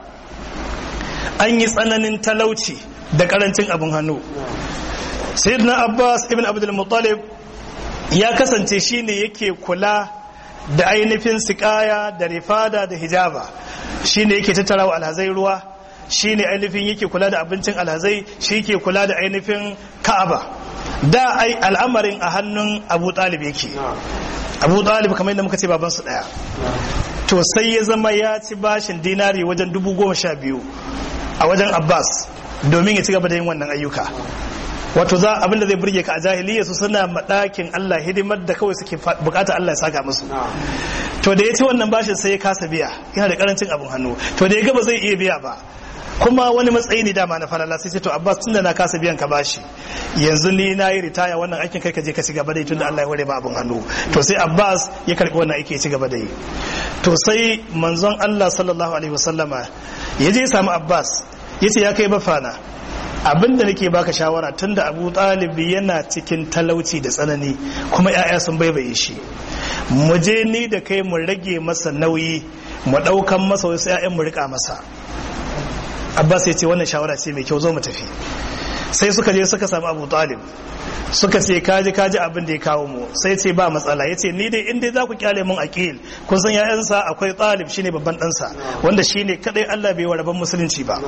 an yi tsananin talauci da karancin abin hannu sayyidina abbas ibn abdul muttalib ya kasance shine yake kula da ainihin sikaya da rifada da hijaba shine yake tattara wa alhazai ruwa shine ainihin yake kula da abincin alhazai shi ke kula da ainihin ka'aba da ai al'amarin a hannun abu talib yake abu talib kamar yadda muka ce babansu daya to sai ya zama ya ci bashin dinari wajen dubu goma sha biyu a wajen abbas domin ya ci gaba da yin wannan ayyuka wato za abinda zai burge ka a jahiliya su suna madakin Allah hidimar da kawai suke bukata Allah ya saka musu to da ya ci wannan bashin sai ya kasa biya yana da karancin abin hannu to da ya ga ba zai iya biya ba kuma wani matsayi ne dama na falala sai to Abbas tunda na kasa biyan ka bashi yanzu ni na yi ritaya wannan aikin kai ka je ka ci gaba da yi tunda Allah ya hore ba abin hannu to sai Abbas ya karbi wannan aiki ya ci gaba da yi to sai manzon Allah sallallahu alaihi wasallama ya je ya samu Abbas yace ya kai bafana abinda nake baka shawara tunda abu talibi yana cikin talauci da tsanani kuma 'ya'ya sun baibaye shi mu je ni da kai mu rage masa nauyi mu ɗaukan masa wasu 'ya'yan mu rika masa abbas ya ce wannan shawara ce mai kyau zo mu tafi sai suka je suka samu abu talib suka ce kaji kaji abin da ya kawo mu sai ce ba matsala ya ce ni dai inda za ku kyale mun aqil kun san ya'yansa akwai talib shine babban ɗansa wanda shine kadai Allah bai wa rabon musulunci ba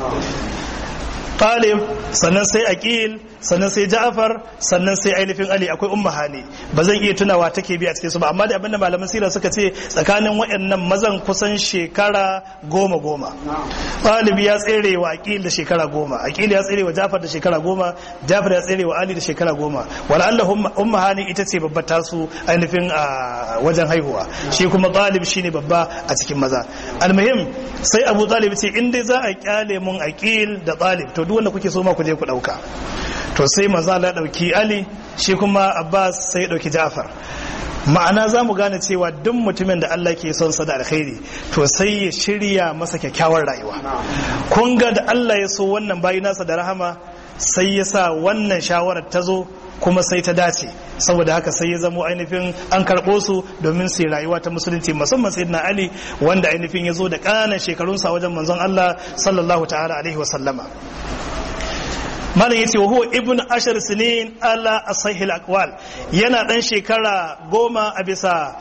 talib sannan sai aqil sannan sai ja'far sannan sai ainihin ali akwai umma hani ba zan iya tunawa take bi a cikin su ba amma da abinda malaman sira suka ce tsakanin waɗannan mazan kusan shekara goma goma talib ya tsere wa aqil da shekara goma aqil ya tsere wa ja'far da shekara goma ja'far ya tsere wa ali da shekara goma wala Allah umma hani ita ce babbar tasu ainihin a wajen haihuwa shi kuma talib shine babba a cikin maza almuhim sai abu talib ce in dai za a kyale mun aqil da talib to duk wanda kuke so ma ku je ku dauka to sai maza la dauki ali shi kuma abbas sai dauki ja'far ma'ana za mu gane cewa duk mutumin da Allah ke son sa da alkhairi to sai ya shirya masa kyakkyawar rayuwa kun ga da Allah ya so wannan bayi nasa da rahama sai ya sa wannan shawarar ta zo kuma sai ta dace saboda haka sai ya zamo ainihin an karɓo su domin su rayuwa ta musulunci musamman sayyidina ali wanda ainihin ya zo da ƙananan shekarunsa wajen manzon Allah sallallahu ta'ala alaihi wa sallama malam yace wa huwa ibn ashar sinin ala asahil aqwal yana dan shekara goma a bisa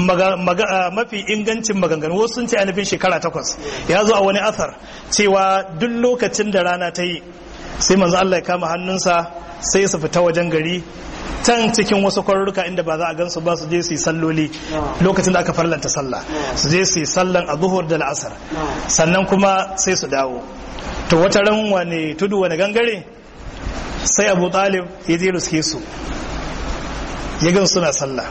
mafi ingancin maganganu wasu sun ce ainihin shekara takwas ya zo a wani athar cewa duk lokacin da rana ta yi sai manzo Allah ya kama hannunsa sai su fita wajen gari can cikin wasu kwarurruka inda ba za a gansu ba su je su yi salloli lokacin da aka farlanta sallah su je su yi sallan a zuhur da la'asar sannan kuma sai su dawo to wata ran wane tudu wane gangare sai abu talib ya je ruske su ya gan suna sallah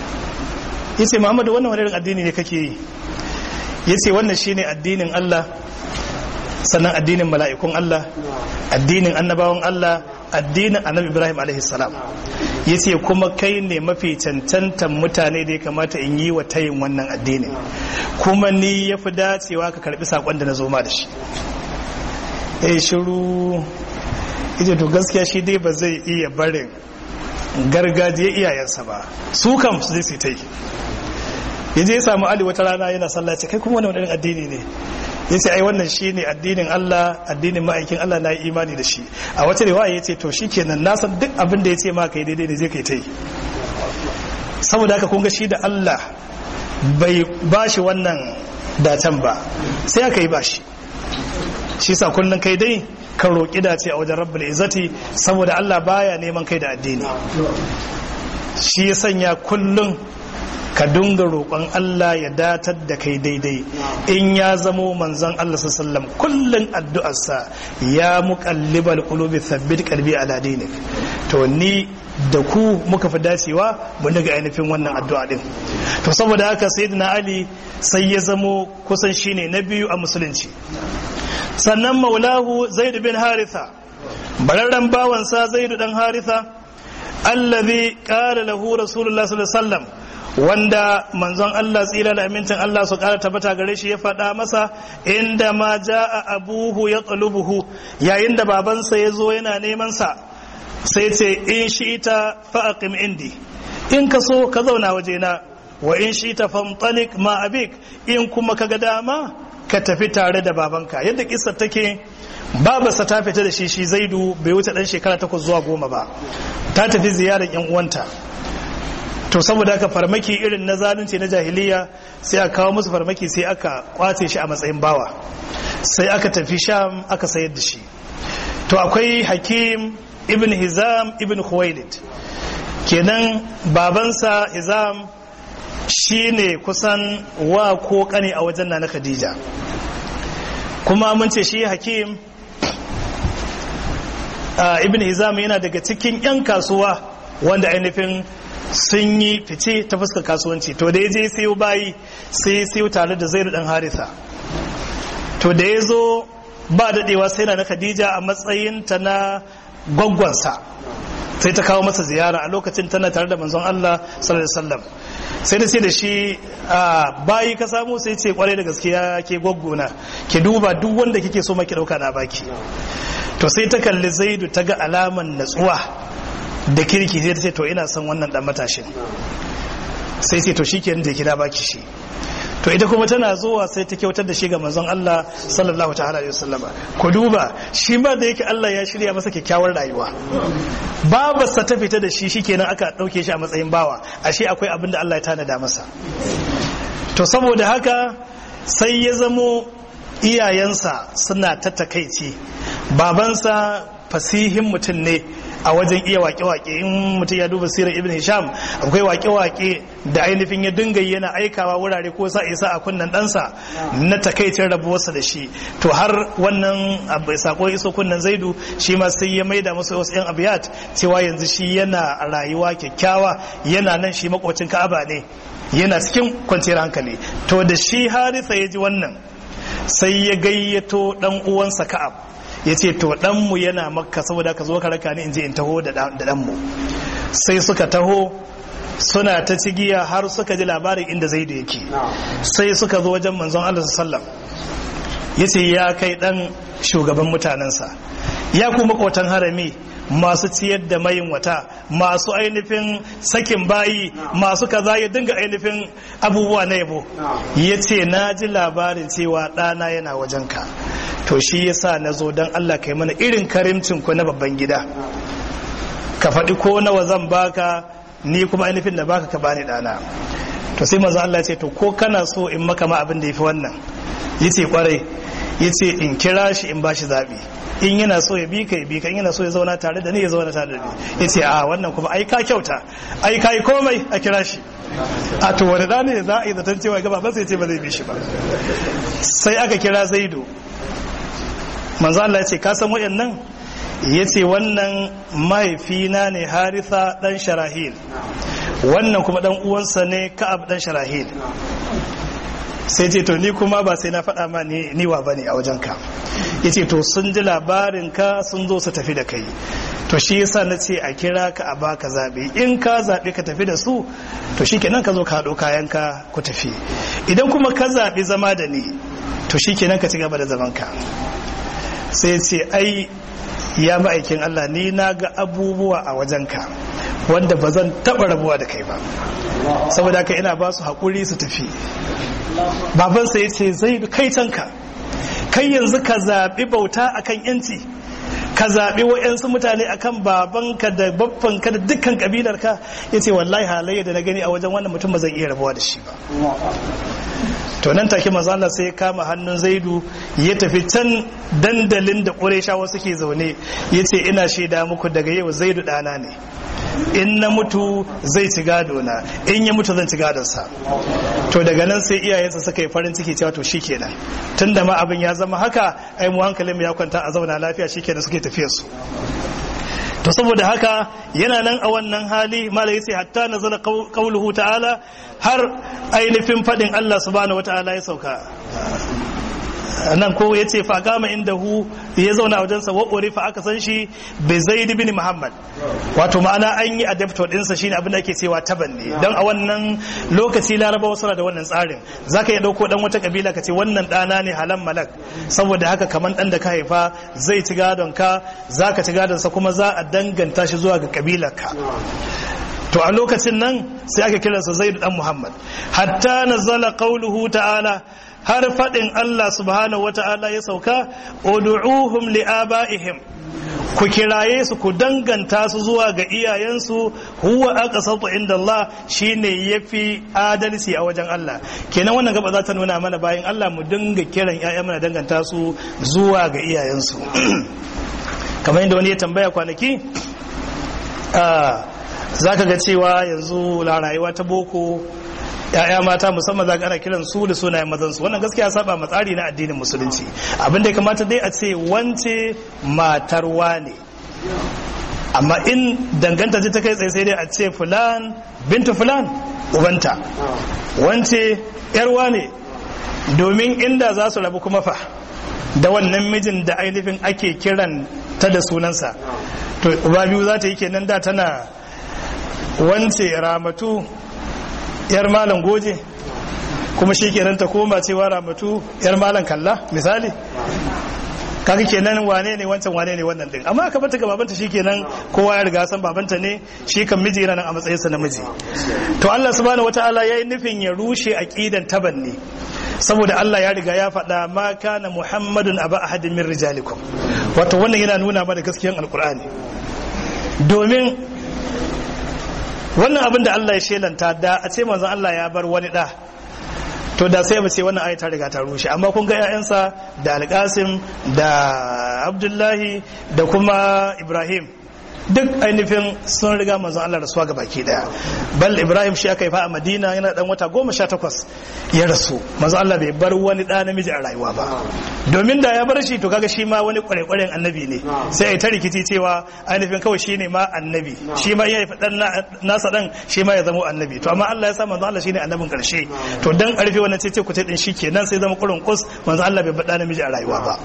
ya ce muhammadu wannan wani addini ne kake yi ya ce wannan shine addinin allah sannan addinin mala'ikun allah addinin annabawan allah addinin annabi ibrahim alaihissalam ya ce kuma kai ne mafi cancantan mutane da ya kamata in yi wa tayin wannan addinin kuma ni ya fi dacewa ka karbi saƙon da na zo ma da shi ya yi shiru ita to gaskiya shi dai ba zai iya barin gargajiya iyayensa ba su kam su zai su ta yi ya je ya samu ali wata rana yana sallaci kai kuma wani wani addini ne ya ce ai wannan shi ne addinin Allah addinin ma'aikin Allah na yi imani da shi a wata riwaya ya ce to shi kenan na san duk abin da ya ce ma kai daidai da zai kai ta yi saboda haka kun ga shi da Allah bai ba shi wannan datan ba sai aka yi ba shi shi sa kullum kai dai ka roƙi dace a wajen rabbul izzati saboda Allah baya neman kai da addini shi ya sanya kullum ka dunga roƙon Allah ya datar da kai daidai in ya zamo manzon Allah sallam kullum addu'arsa ya muqallibal qulubi thabbit qalbi ala dinik to ni da ku muka fi dacewa mu daga ainihin wannan addu'a din to saboda haka sayyidina Ali sai ya zamo kusan shine na biyu a musulunci sannan maulahu zaid bin haritha bararren bawansa zaid dan haritha allazi qala lahu rasulullah sallallahu alaihi wasallam wanda manzon Allah tsira da amincin Allah su kara tabbata gare shi ya faɗa masa inda ma ja'a abuhu ya tsalubuhu yayin da babansa ya zo yana neman sa sai ce in shi ita fa'aqim indi in ka so ka zauna wajena wa in shi ta famtalik ma abik in kuma ka ga dama ka tafi tare da babanka yadda kissa take babarsa ta fita da shi shi zaidu bai wuce dan shekara takwas zuwa goma ba ta tafi ziyarar yan uwanta to saboda haka farmaki irin na zalunci na jahiliya sai aka kawo musu farmaki sai aka kwace shi a matsayin bawa sai aka tafi sham aka sayar da shi to akwai hakim ibn hizam ibn khuwailid kenan babansa hizam shine kusan wa ko kane a wajen na khadija kuma mun ce shi hakim ibn hizam yana daga cikin 'yan kasuwa wanda ainihin sun yi fice ta fuskar kasuwanci to da ya je sayo bayi sai sayo tare da zairu dan harisa to da ya zo ba daɗewa sai na khadija a matsayinta na gwaggwansa sai ta kawo masa ziyara a lokacin tana tare da manzon Allah sallallahu alaihi wasallam sai da ce da shi bayi ka samu sai ce kwarai da gaskiya ke gwaggona ki duba duk wanda kike so maki dauka na baki to sai ta kalli zaidu ta ga alaman natsuwa da kirki sai ta ce to ina son wannan dan matashin sai ce to shikenan da kira baki shi to ita kuma tana zuwa sai ta kyautar da shi ga manzon Allah sallallahu ta'ala alaihi wasallama ku duba shi ma da yake Allah ya shirya masa kyakkyawar rayuwa babarsa ta fita da shi shikenan aka dauke shi a matsayin bawa ashe akwai abin da Allah ya tanada masa to saboda haka sai ya zamo iyayensa suna ta takaici babansa fasihin mutum ne a wajen iya wake-wake in mutum ya duba sirar ibn hisham akwai wake-wake da ainihin ya dinga yana aikawa wurare ko sa isa a kunnan ɗansa na takaicin rabuwarsa da shi to har wannan sako iso kunnan zaidu shi ma sai ya maida masa wasu yan abiyat cewa yanzu shi yana rayuwa kyakkyawa yana nan shi makwacin ka'aba ne yana cikin kwanciyar hankali to da shi harisa ya ji wannan sai ya gayyato dan uwansa ka'ab ya ce to ɗanmu yana makka saboda ka zo ka raka ni in je in taho da ɗanmu sai suka taho suna ta cigiya har suka ji labarin inda zai da yake sai suka zo wajen manzon Allah sallam ya ce ya kai ɗan shugaban mutanensa ya kuma kotan harami masu ciyar da mayin wata masu ainihin sakin bayi masu kaza ya dinga ainihin abubuwa na yabo ya ce na ji labarin cewa ɗana yana wajenka to shi yasa na zo don Allah kai mana irin karimcin ku na babban gida ka faɗi ko nawa zan baka ni kuma ainihin da baka ka bani ɗana to sai manzo Allah ya ce to ko kana so in maka ma abin da yafi wannan yace kwarai yace in kira shi in bashi zabi in yana so ya bi ka ya bi ka in yana so ya zauna tare da ni ya zauna tare da ni yace a wannan kuma ai ka kyauta ai kai komai a kira shi a to wani da ne za a yi zaton cewa gaba ba sai ce ba zai bi shi ba sai aka kira zaidu manzo Allah ya ce ka san wayannan yace wannan mahaifina ne haritha dan sharahil wannan kuma dan uwansa ne ka'ab dan sharahil sai ce to ni kuma ba sai na faɗa ma ni niwa bane a wajen ka yace to sun ji labarin ka sun zo su tafi da kai to shi yasa na ce a kira ka a baka zabe in ka zabe ka tafi da su to shikenan ka zo ka haɗo kayan ka ku tafi idan kuma ka zabi zama da ni to shikenan ka ci gaba da zaman ka sai ce ai ya ma'aikin Allah ni na ga abubuwa a wajenka wanda ba zan taɓa rabuwa da kai ba saboda haka ina ba su haƙuri su tafi babansa ya ce zai kai canka kai yanzu ka zaɓi bauta akan yanci ka zaɓi wa'yansu mutane akan babanka da babbanka da dukkan ƙabilarka ya ce wallahi halayya da na gani a wajen wannan mutum ba zan iya rabuwa da shi ba to nan take manzo Allah sai ya kama hannun Zaidu ya tafi can dandalin da Qurayshawa suke zaune yace ina shaida muku daga yau Zaidu dana ne in na mutu zai ci gado na in ya mutu zan ci gadon sa to daga nan sai iyayensa suka yi farin ciki cewa to shikenan tunda ma abin ya zama haka ai mu hankalin mu ya kwanta a zauna lafiya shikenan suke tafiyar su to saboda haka yana nan a wannan hali malai sai hatta nazala qauluhu ta'ala har ainihin fadin Allah subhanahu wata'ala ya sauka nan ko ya ce fa gama inda hu ya zauna wajen sa wa'uri fa aka san shi bai zaid bin muhammad wato ma'ana an yi adaptor dinsa shine abin da ake cewa taban ne dan a wannan lokaci larabawa suna da wannan tsarin zaka iya dauko dan wata kabila ka ce wannan dana ne halan malak saboda haka kaman dan da ka haifa zai ci gadon ka zaka ci gadon sa kuma za a danganta shi zuwa ga kabilar ka to a lokacin nan sai aka kiransa zaid dan muhammad hatta nazala qauluhu ta'ala har faɗin Allah subhanahu wa ta'ala ya sauka, Odu'uhum li'aba'ihim, ku kiraye su ku danganta su zuwa ga iyayensu, huwa aka sauta inda Allah shi ne ya fi adalci a wajen Allah. Kenan wannan gaba za ta nuna mana bayan Allah mu dinga kiran ‘ya'ya mana danganta su zuwa ga iyayensu. Kamar yadda wani ya tambaya kwanaki, za ka ga cewa yanzu rayuwa ta boko ya'ya mata musamman zaka ana kiran su da sunayen mazan su wannan gaskiya saba ma tsari na addinin musulunci abin da ya kamata dai a ce wance matar ne amma in danganta ce ta kai tsaye sai dai a ce fulan bintu fulan ubanta wance yarwa ne domin inda za su rabu kuma fa da wannan mijin da ainihin ake kiran ta da sunansa to uba biyu za ta yi kenan da tana wance ramatu yar malam goje kuma shi kenan ta koma cewa ramatu yar malam kalla misali kaga kenan wane ne wancan wane ne wannan din amma aka bata ga babanta shikenan kowa ya riga san babanta ne shi kan miji yana nan a matsayin sa namiji to Allah subhanahu wataala yayi nufin ya rushe aqidan tabanni saboda Allah ya riga ya faɗa ma kana muhammadun aba ahadin min rijalikum wato wannan yana nuna mana gaskiyan alqur'ani domin wannan abin da Allah ya shelanta da a ce manzon Allah ya bar wani da to da sai mu ce wannan ayat ta riga ta rushe amma kun ga ƴaƴansa da alƙasim da abdullahi da kuma ibrahim duk ainihin sun riga manzon Allah rasuwa ga baki daya bal ibrahim shi aka yi fa a madina yana dan wata goma sha takwas ya rasu manzon Allah bai bar wani ɗa namiji a rayuwa ba domin da ya bar shi to kaga shi ma wani kwarekwaren annabi ne sai ai ta rikici cewa ainihin kawai shi ne ma annabi shi ma ya yi dan nasa dan shi ma ya zama annabi to amma Allah ya sa manzon Allah shine annabin karshe to dan karfe wannan ce ce ku din shi kenan sai zama kurun kus manzon Allah bai bar ɗa namiji a rayuwa ba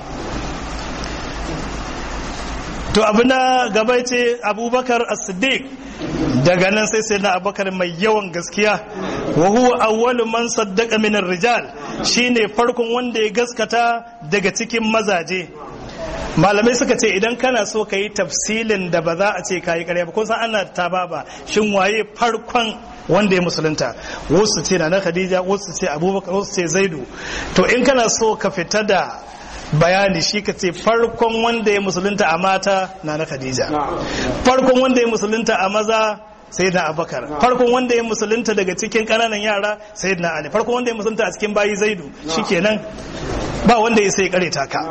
to abu na gaba ce abubakar as-siddiq daga nan sai sai na abubakar mai yawan gaskiya wa huwa awwalu man saddaqa min rijal shine farkon wanda ya gaskata daga cikin mazaje malamai suka ce idan kana so ka yi tafsilin da ba za a ce ka yi ƙarya ba kun san ana ta baba shin waye farkon wanda ya musulunta wasu ce na khadija wasu ce abubakar wasu ce zaidu to in kana so ka fita da bayani shi ka ce farkon wanda ya musulunta a mata na na khadija farkon wanda ya musulunta a maza sai na abakar farkon wanda ya musulunta daga cikin ƙananan yara sai na ali farkon wanda ya musulunta a cikin bayi zaidu shikenan ba wanda ya sai kareta ka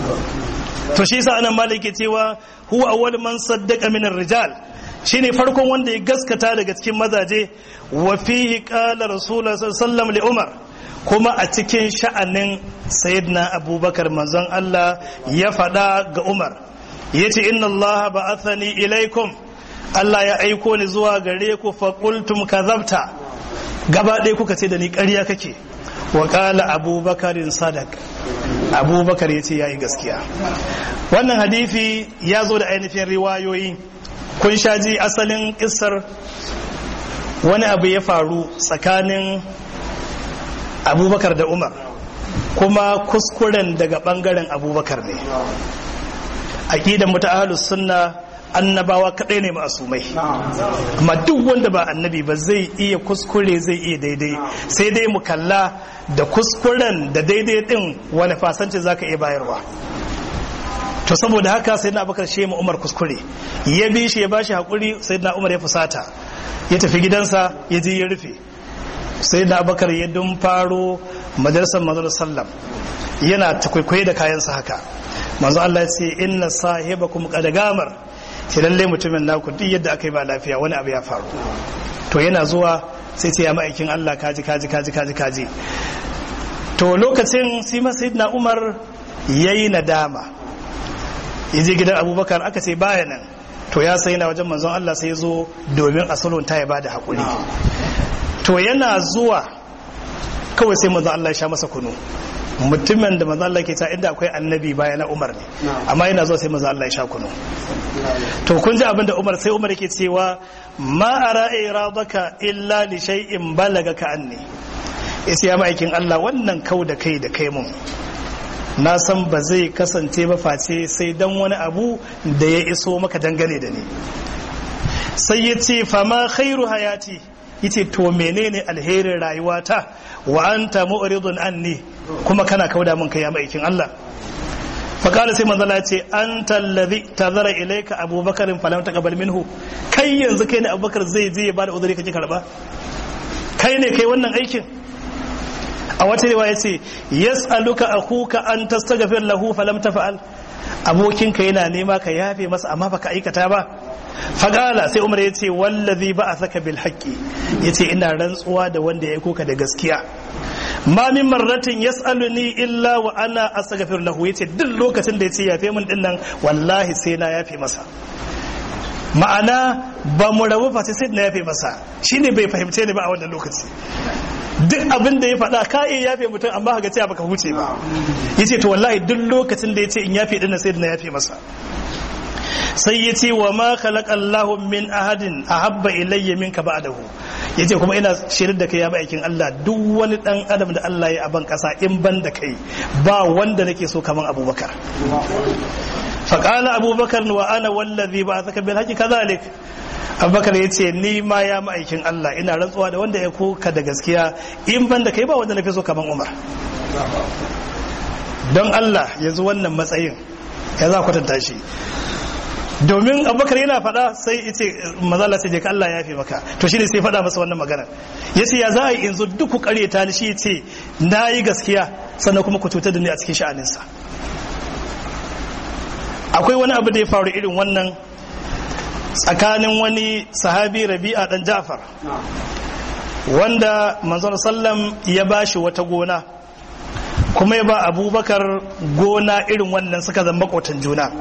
to shi sa anan maliki cewa huwa awwal man saddaqa min rijal shine farkon wanda ya gaskata daga cikin mazaje wa fihi qala rasulullah sallallahu alaihi wasallam li umar kuma a cikin sha'anin sayyidina abubakar manzon Allah ya faɗa ga umar ya ce inna Allah ba'athani ilaikum Allah ya aiko ni zuwa gare ku faƙultum kazabta gaba ɗaya kuka ce da ni ƙarya kake wa ƙala abubakarin sadak abubakar ya ce ya yi gaskiya wannan hadifi ya zo da ainihin riwayoyi kun sha ji asalin ƙisar wani abu ya faru tsakanin abubakar da umar kuma kuskuren daga bangaren abubakar ne aƙidan mutu ahalus sunna annabawa kaɗai ne ma'asumai amma duk wanda ba annabi ba zai iya kuskure zai iya daidai sai dai mu kalla da kuskuren da daidai ɗin wani fasanci za ka iya bayarwa to saboda haka sai na abubakar shi umar kuskure ya bi shi ya ba shi haƙuri sai na umar ya fusata ya tafi gidansa ya je ya rufe sai da abakar ya dun faro majalisar manzon sallam yana ta kwaikwaye da kayansa haka manzo Allah ya ce inna sahibakum qad gamar ce lalle mutumin naku duk yadda aka yi ba lafiya wani abu ya faru to yana zuwa sai ce ya ma'aikin Allah kaji kaji kaji kaji kaji to lokacin sai ma sayyidina Umar yayi nadama yaje gidan Abubakar aka ce baya nan to ya sai na wajen manzon Allah sai ya zo domin a sulhunta ya bada hakuri to yana zuwa kawai sai manzo Allah ya sha masa kunu mutumin da manzo Allah ke ta inda akwai annabi baya na Umar ne amma yana zuwa sai manzo Allah ya sha kunu to kun ji abin da Umar sai Umar yake cewa ma ara iradaka illa li shay'in balagaka anni yace ya ma'aikin Allah wannan kau da kai da kai mun na san ba zai kasance ba face sai dan wani abu da ya iso maka dangane da ni sai ya ce fama khairu hayati yace to menene alherin rayuwata wa anta mu'ridun anni kuma kana kauda min kai ya maikin Allah fa kala sai manzala ce anta alladhi tazara ilayka abubakar falam taqbal minhu kai yanzu kai ne abubakar zai je ya bada uzuri kake karba kai ne kai wannan aikin a wata riwaya ce yas'aluka akhuka an tastaghfir lahu falam tafa'al abokinka yana nema ka yafe masa amma baka aikata ba fagala sai umar ya ce wallazi ba a saka bil haƙƙi ya ce ina rantsuwa da wanda ya koka da gaskiya ma min marratin yas'aluni illa wa ana astaghfir lahu yace duk lokacin da yace yafe min dinnan wallahi sai na yafe masa ma'ana ba mu rabu fa sai na yafe masa shine bai fahimce ni ba a wannan lokaci duk abin da ya faɗa ka iya yafe mutum amma ka cewa baka huce ba yace to wallahi duk lokacin da yace in yafe dinnan sai na yafe masa sai ya ce wa ma khalaqa Allahu min ahadin ahabba ilayya minka ba'dahu yace kuma ina shirin da kai ya aikin Allah duk wani dan adam da Allah ya aban kasa in ban da kai ba wanda nake so kaman Abubakar faqala Abubakar wa ana wallazi ba'athaka bil haqqi kadhalik Abubakar yace ni ma ya ma'aikin Allah ina rantsuwa da wanda ya koka da gaskiya in ban da kai ba wanda nafi so kaman Umar don Allah yanzu wannan matsayin ya za kwatanta shi domin abubakar yana faɗa sai ita mazala sai je ka Allah ya fi maka to shine sai faɗa masa wannan magana ya ce ya za a yi yanzu duk ku ta ni shi ce na yi gaskiya sannan kuma ku cutar da ni a cikin sha'aninsa akwai wani abu da ya faru irin wannan tsakanin wani sahabi rabi'a dan ja'far wanda manzon sallam ya bashi wata gona kuma ya ba abubakar gona irin wannan suka zama makotan juna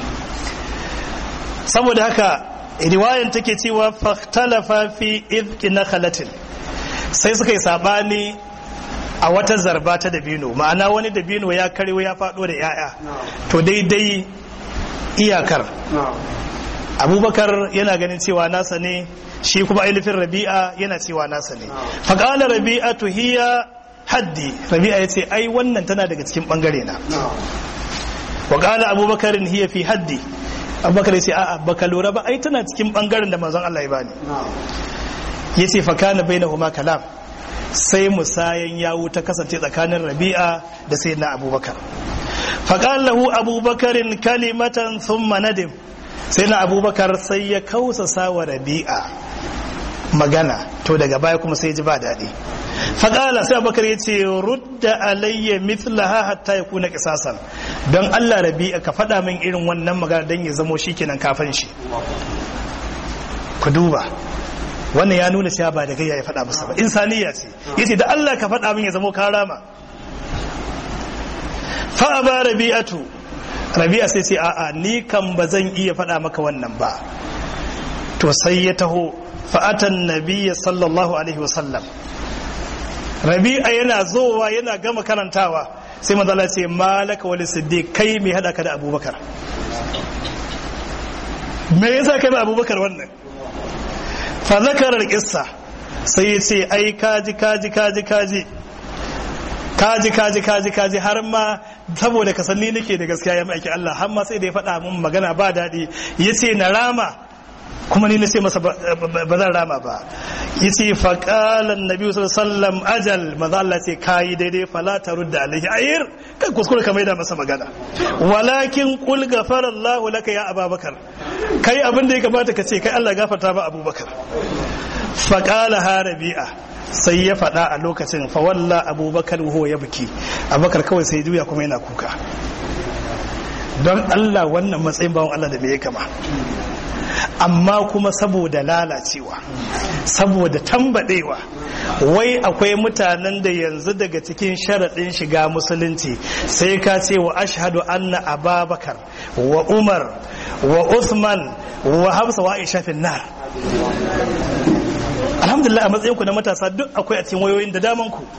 saboda haka riwayan take cewa fahtalafa fi izki na khalatin sai suka yi sabani a wata zarba ta dabino ma'ana wani dabino ya karewa ya faɗo da 'ya'ya to daidai iyakar abubakar yana ganin cewa nasa ne shi kuma ainihin rabi'a yana cewa nasa ne faƙala rabi'a hiya haddi rabi'a ya ce ai wannan tana daga cikin ɓangare na waƙala abubakarin hiya fi haddi abubakar ya ce a'a baka lura ba ai tana cikin ɓangaren da manzon Allah ya bani ya ce fakana bai na huma kalam sai musayan yawu ta kasance tsakanin rabi'a da sai na abubakar faƙan lahu abubakarin kalimatan thumma nadim sai na abubakar sai ya kausa wa rabi'a magana to daga baya kuma sai ji ba daɗi faƙala sai abubakar ya ce rudda alayya mithlaha hatta ya kuna kisasan don allah rabi'a ka faɗa min irin wannan magana don ya zamo shi kenan kafin shi ku duba wannan ya nuna cewa ba da gayya ya faɗa masa ba insaniya ce yace da allah ka faɗa min ya zamo karama fa ba rabi'atu rabi'a sai ce a'a ni kan ba zan iya faɗa maka wannan ba to sai ya taho fa'atan nabiyya sallallahu alaihi wasallam rabi'a yana zowa yana gama karantawa sai manzala ce malaka wani siddiq kai mai hada ka da abubakar me yasa kai da abubakar wannan fa zakarar kissa sai ya ce ai kaji kaji kaji kaji kaji kaji kaji kaji har ma saboda ka sanni nake da gaskiya ya ma'aiki Allah har ma sai da ya faɗa mun magana ba daɗi ya ce na rama kuma ni na ce masa ba zan rama ba ya ce faƙalan nabi sallam ajal maza Allah ce kayi daidai fala ta rudda alaihi ayir kan kuskure ka maida masa magana walakin kul gafara Allah laka ya ababakar kai abin da ya kamata ka ce kai Allah gafarta ba abubakar faƙala ha rabi'a sai ya faɗa a lokacin fawalla abubakar wuho ya buki abubakar kawai sai juya kuma yana kuka don Allah wannan matsayin bawon Allah da me ya kama amma kuma saboda lalacewa saboda tambadewa wai akwai mutanen da yanzu daga cikin sharaɗin shiga musulunci sai ka ce wa ashhadu anna ababakar wa umar wa uthman wa hamsa wa aisha fin nar alhamdulillah a matsayinku na matasa duk akwai a cikin wayoyin da daman ku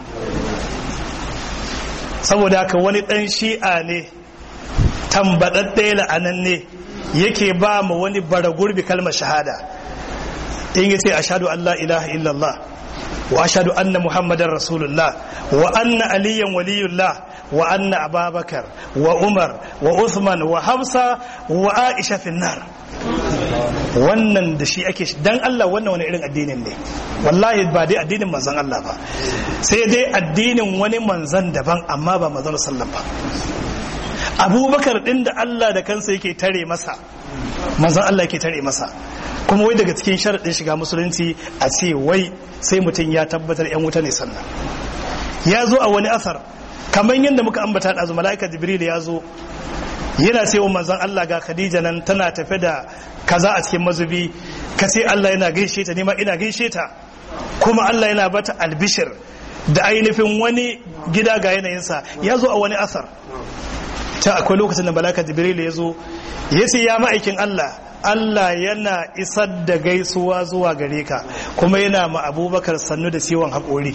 saboda haka wani dan shi'a ne tambadadde la'anan ne yake ba mu wani bara gurbi kalmar shahada in yace ashhadu an la ilaha illallah wa ashhadu anna muhammadar rasulullah wa anna aliyan waliyullah wa anna ababakar wa umar wa uthman wa hamsa wa aisha finnar wannan da shi ake dan Allah wannan wani irin addinin ne wallahi ba dai addinin manzon Allah ba sai dai addinin wani manzon daban amma ba manzon sallam ba abubakar din da Allah da kansa yake tare masa manzon Allah yake tare masa kuma wai daga cikin sharaɗin shiga musulunci a ce wai sai mutum ya tabbatar yan wuta ne sannan ya zo a wani asar kamar yadda muka ambata da mala'ika jibril ya zo yana cewa manzon Allah ga Khadija nan tana tafe da kaza a cikin mazubi ka ce Allah yana gaishe ta nima ina gaishe ta kuma Allah yana bata albishir da ainihin wani gida ga yanayinsa ya zo a wani asar ta akwai lokacin da malaka jibril ya zo ya ce ya ma'aikin Allah Allah yana isar da gaisuwa zuwa gare ka kuma yana ma abubakar sannu da ciwon haƙori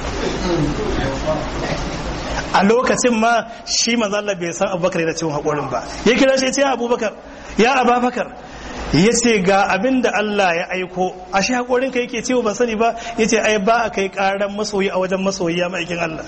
a lokacin ma shi manzo Allah bai san abubakar yana ciwon haƙorin ba ya kira shi ya ce abubakar ya ababakar ya ce ga abin da Allah ya aiko a shi haƙorin ka yake cewa ban sani ba ya ce ai ba a kai ƙaran masoyi a wajen masoyi ya ma'aikin Allah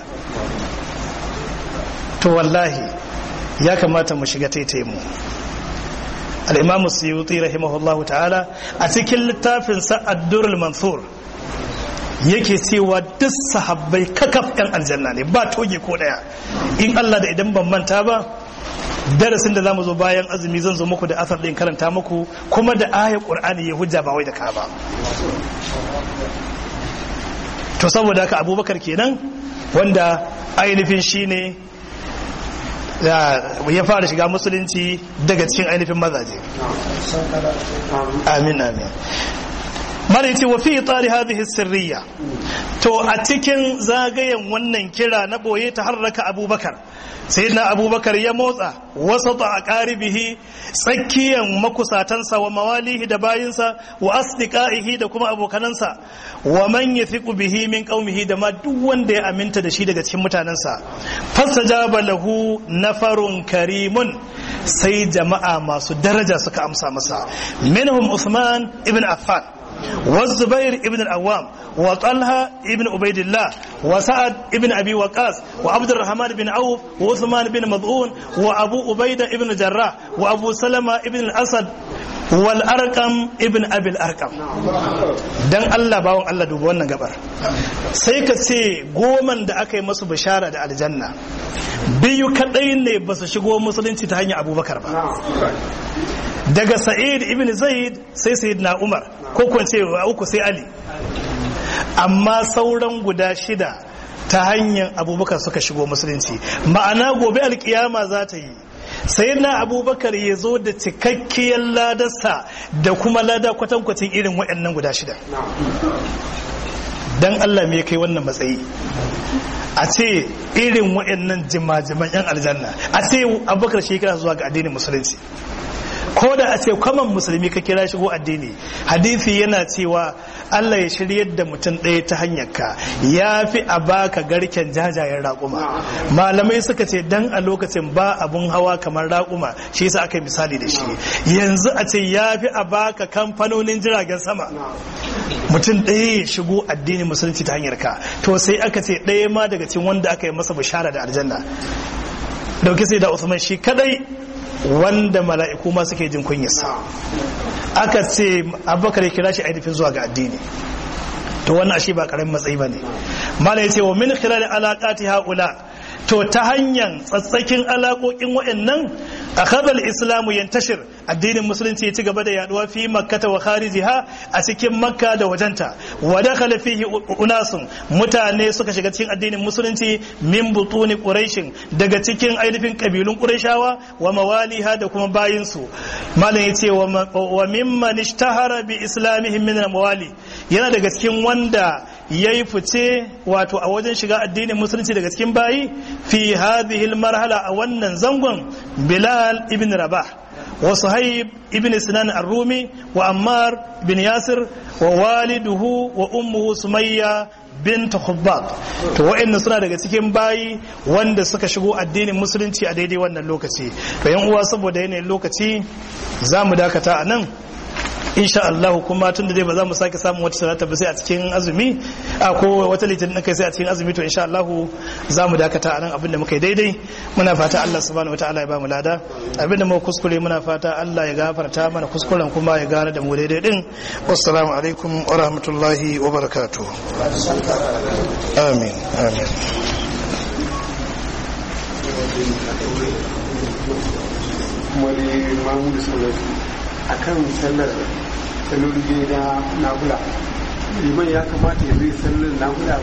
to wallahi ya kamata mu shiga taitaye mu al-imam suyuti rahimahullahu ta'ala a cikin littafin sa ad-durrul mansur yake cewa duk sahabbai kakaf yan aljanna ne ba toge ko daya in Allah da idan ban manta ba darasin da zamu zo bayan azumi zan zo muku da asar din karanta muku kuma da ayat qur'ani ya hujja ba wai da ka ba to saboda haka abubakar kenan wanda ainihin shine ya fara shiga musulunci daga cikin ainihin mazaje amin amin mara yace wa fi tsari hadhihi sirriya to a cikin zagayen wannan kira na boye ta harraka abubakar sayyidina abubakar ya motsa wasata a qaribihi tsakiyan makusatansa wa mawalihi da bayinsa wa asdiqaihi da kuma abokanansa wa man yathiqu bihi min qaumihi da ma duk wanda ya aminta da shi daga cikin mutanensa fastajaba lahu nafarun karimun sai jama'a masu daraja suka amsa masa minhum Uthman ibn Affan والزبير ابن الأوام وطلحة ابن عبيد الله وسعد ابن أبي وقاص وعبد الرحمن بن عوف وعثمان بن مضعون وأبو عبيدة ابن جراح وأبو سلمة ابن الأسد والأرقم ابن أبي الأرقم dan Allah bawon Allah duba wannan gabar sai ka ce goman da aka yi masu bishara da aljanna biyu kadai ne ba su shigo musulunci ta hanyar abubakar ba daga sa'id ibn zaid sai sayyid na umar ko kwance uku sai ali amma sauran guda shida ta hanyar abubakar suka shigo musulunci ma'ana gobe alkiyama za ta yi sai na abubakar ya zo da cikakkiyar ladarsa da kuma lada kwatankwacin irin waɗannan guda shida don allah me kai wannan matsayi a ce irin waɗannan jima-jiman 'yan aljanna a ce abubakar shekara zuwa ga addinin musulunci ko da a ce kwaman musulmi ka kira shigo addini hadisi yana cewa Allah ya shiryar da mutum ɗaya ta hanyar ka ya fi a baka garken jajayen raƙuma malamai suka ce dan a lokacin ba abun hawa kamar raƙuma shi yasa aka yi misali da shi yanzu a ce ya fi a baka kamfanonin jiragen sama mutum ɗaya ya shigo addinin musulunci ta hanyar ka to sai aka ce ɗaya ma daga cikin wanda aka yi masa bishara da aljanna dauki sai da Usman shi kadai wanda mala'iku ma suke jin kunyarsa aka ce abubakar ya kira shi ainihin zuwa ga addini to wannan ashe ba karamin matsayi ba ne mala ya ce wa min khilal alaqati haula to ta hanyar tsatsakin alaƙoƙin waɗannan a kadal islamu yantashir addinin musulunci ya ci gaba da yaduwa fi makkata wa kharijiha a cikin makka da wajenta wa dakhala fihi unasun mutane suka shiga cikin addinin musulunci min butuni quraishin daga cikin ainihin kabilun qurayshawa wa mawaliha da kuma bayin su malam yace wa mimman ishtahara bi islamihim min mawali yana daga cikin wanda yayi fice wato a wajen shiga addinin musulunci daga cikin bayi fi hadhihi marhala a wannan zangon bilal ibn rabah وصهيب ابن سنان الرومي وأمار بن ياسر ووالده وأمه سمية bint khubbab to wa'annan suna daga cikin bayi wanda suka shigo addinin musulunci a daidai wannan lokaci to yan uwa saboda yanayin lokaci za mu dakata a nan insha Allah kuma tun da dai ba za mu sake samun wata salata ba sai a cikin azumi a ko wata litinin kai sai a cikin azumi to insha Allah za mu dakata a nan abin da muka yi daidai muna fata Allah subhanahu wataala ya ba mu lada abin da muka kuskure muna fata Allah ya gafarta mana kuskuren kuma ya gane da mu daidai din wassalamu alaikum wa rahmatullahi wa barakatuh amin amin wani mamu da sauransu a kan sallar sallar na nafula liman ya kamata ya zai sallar nafula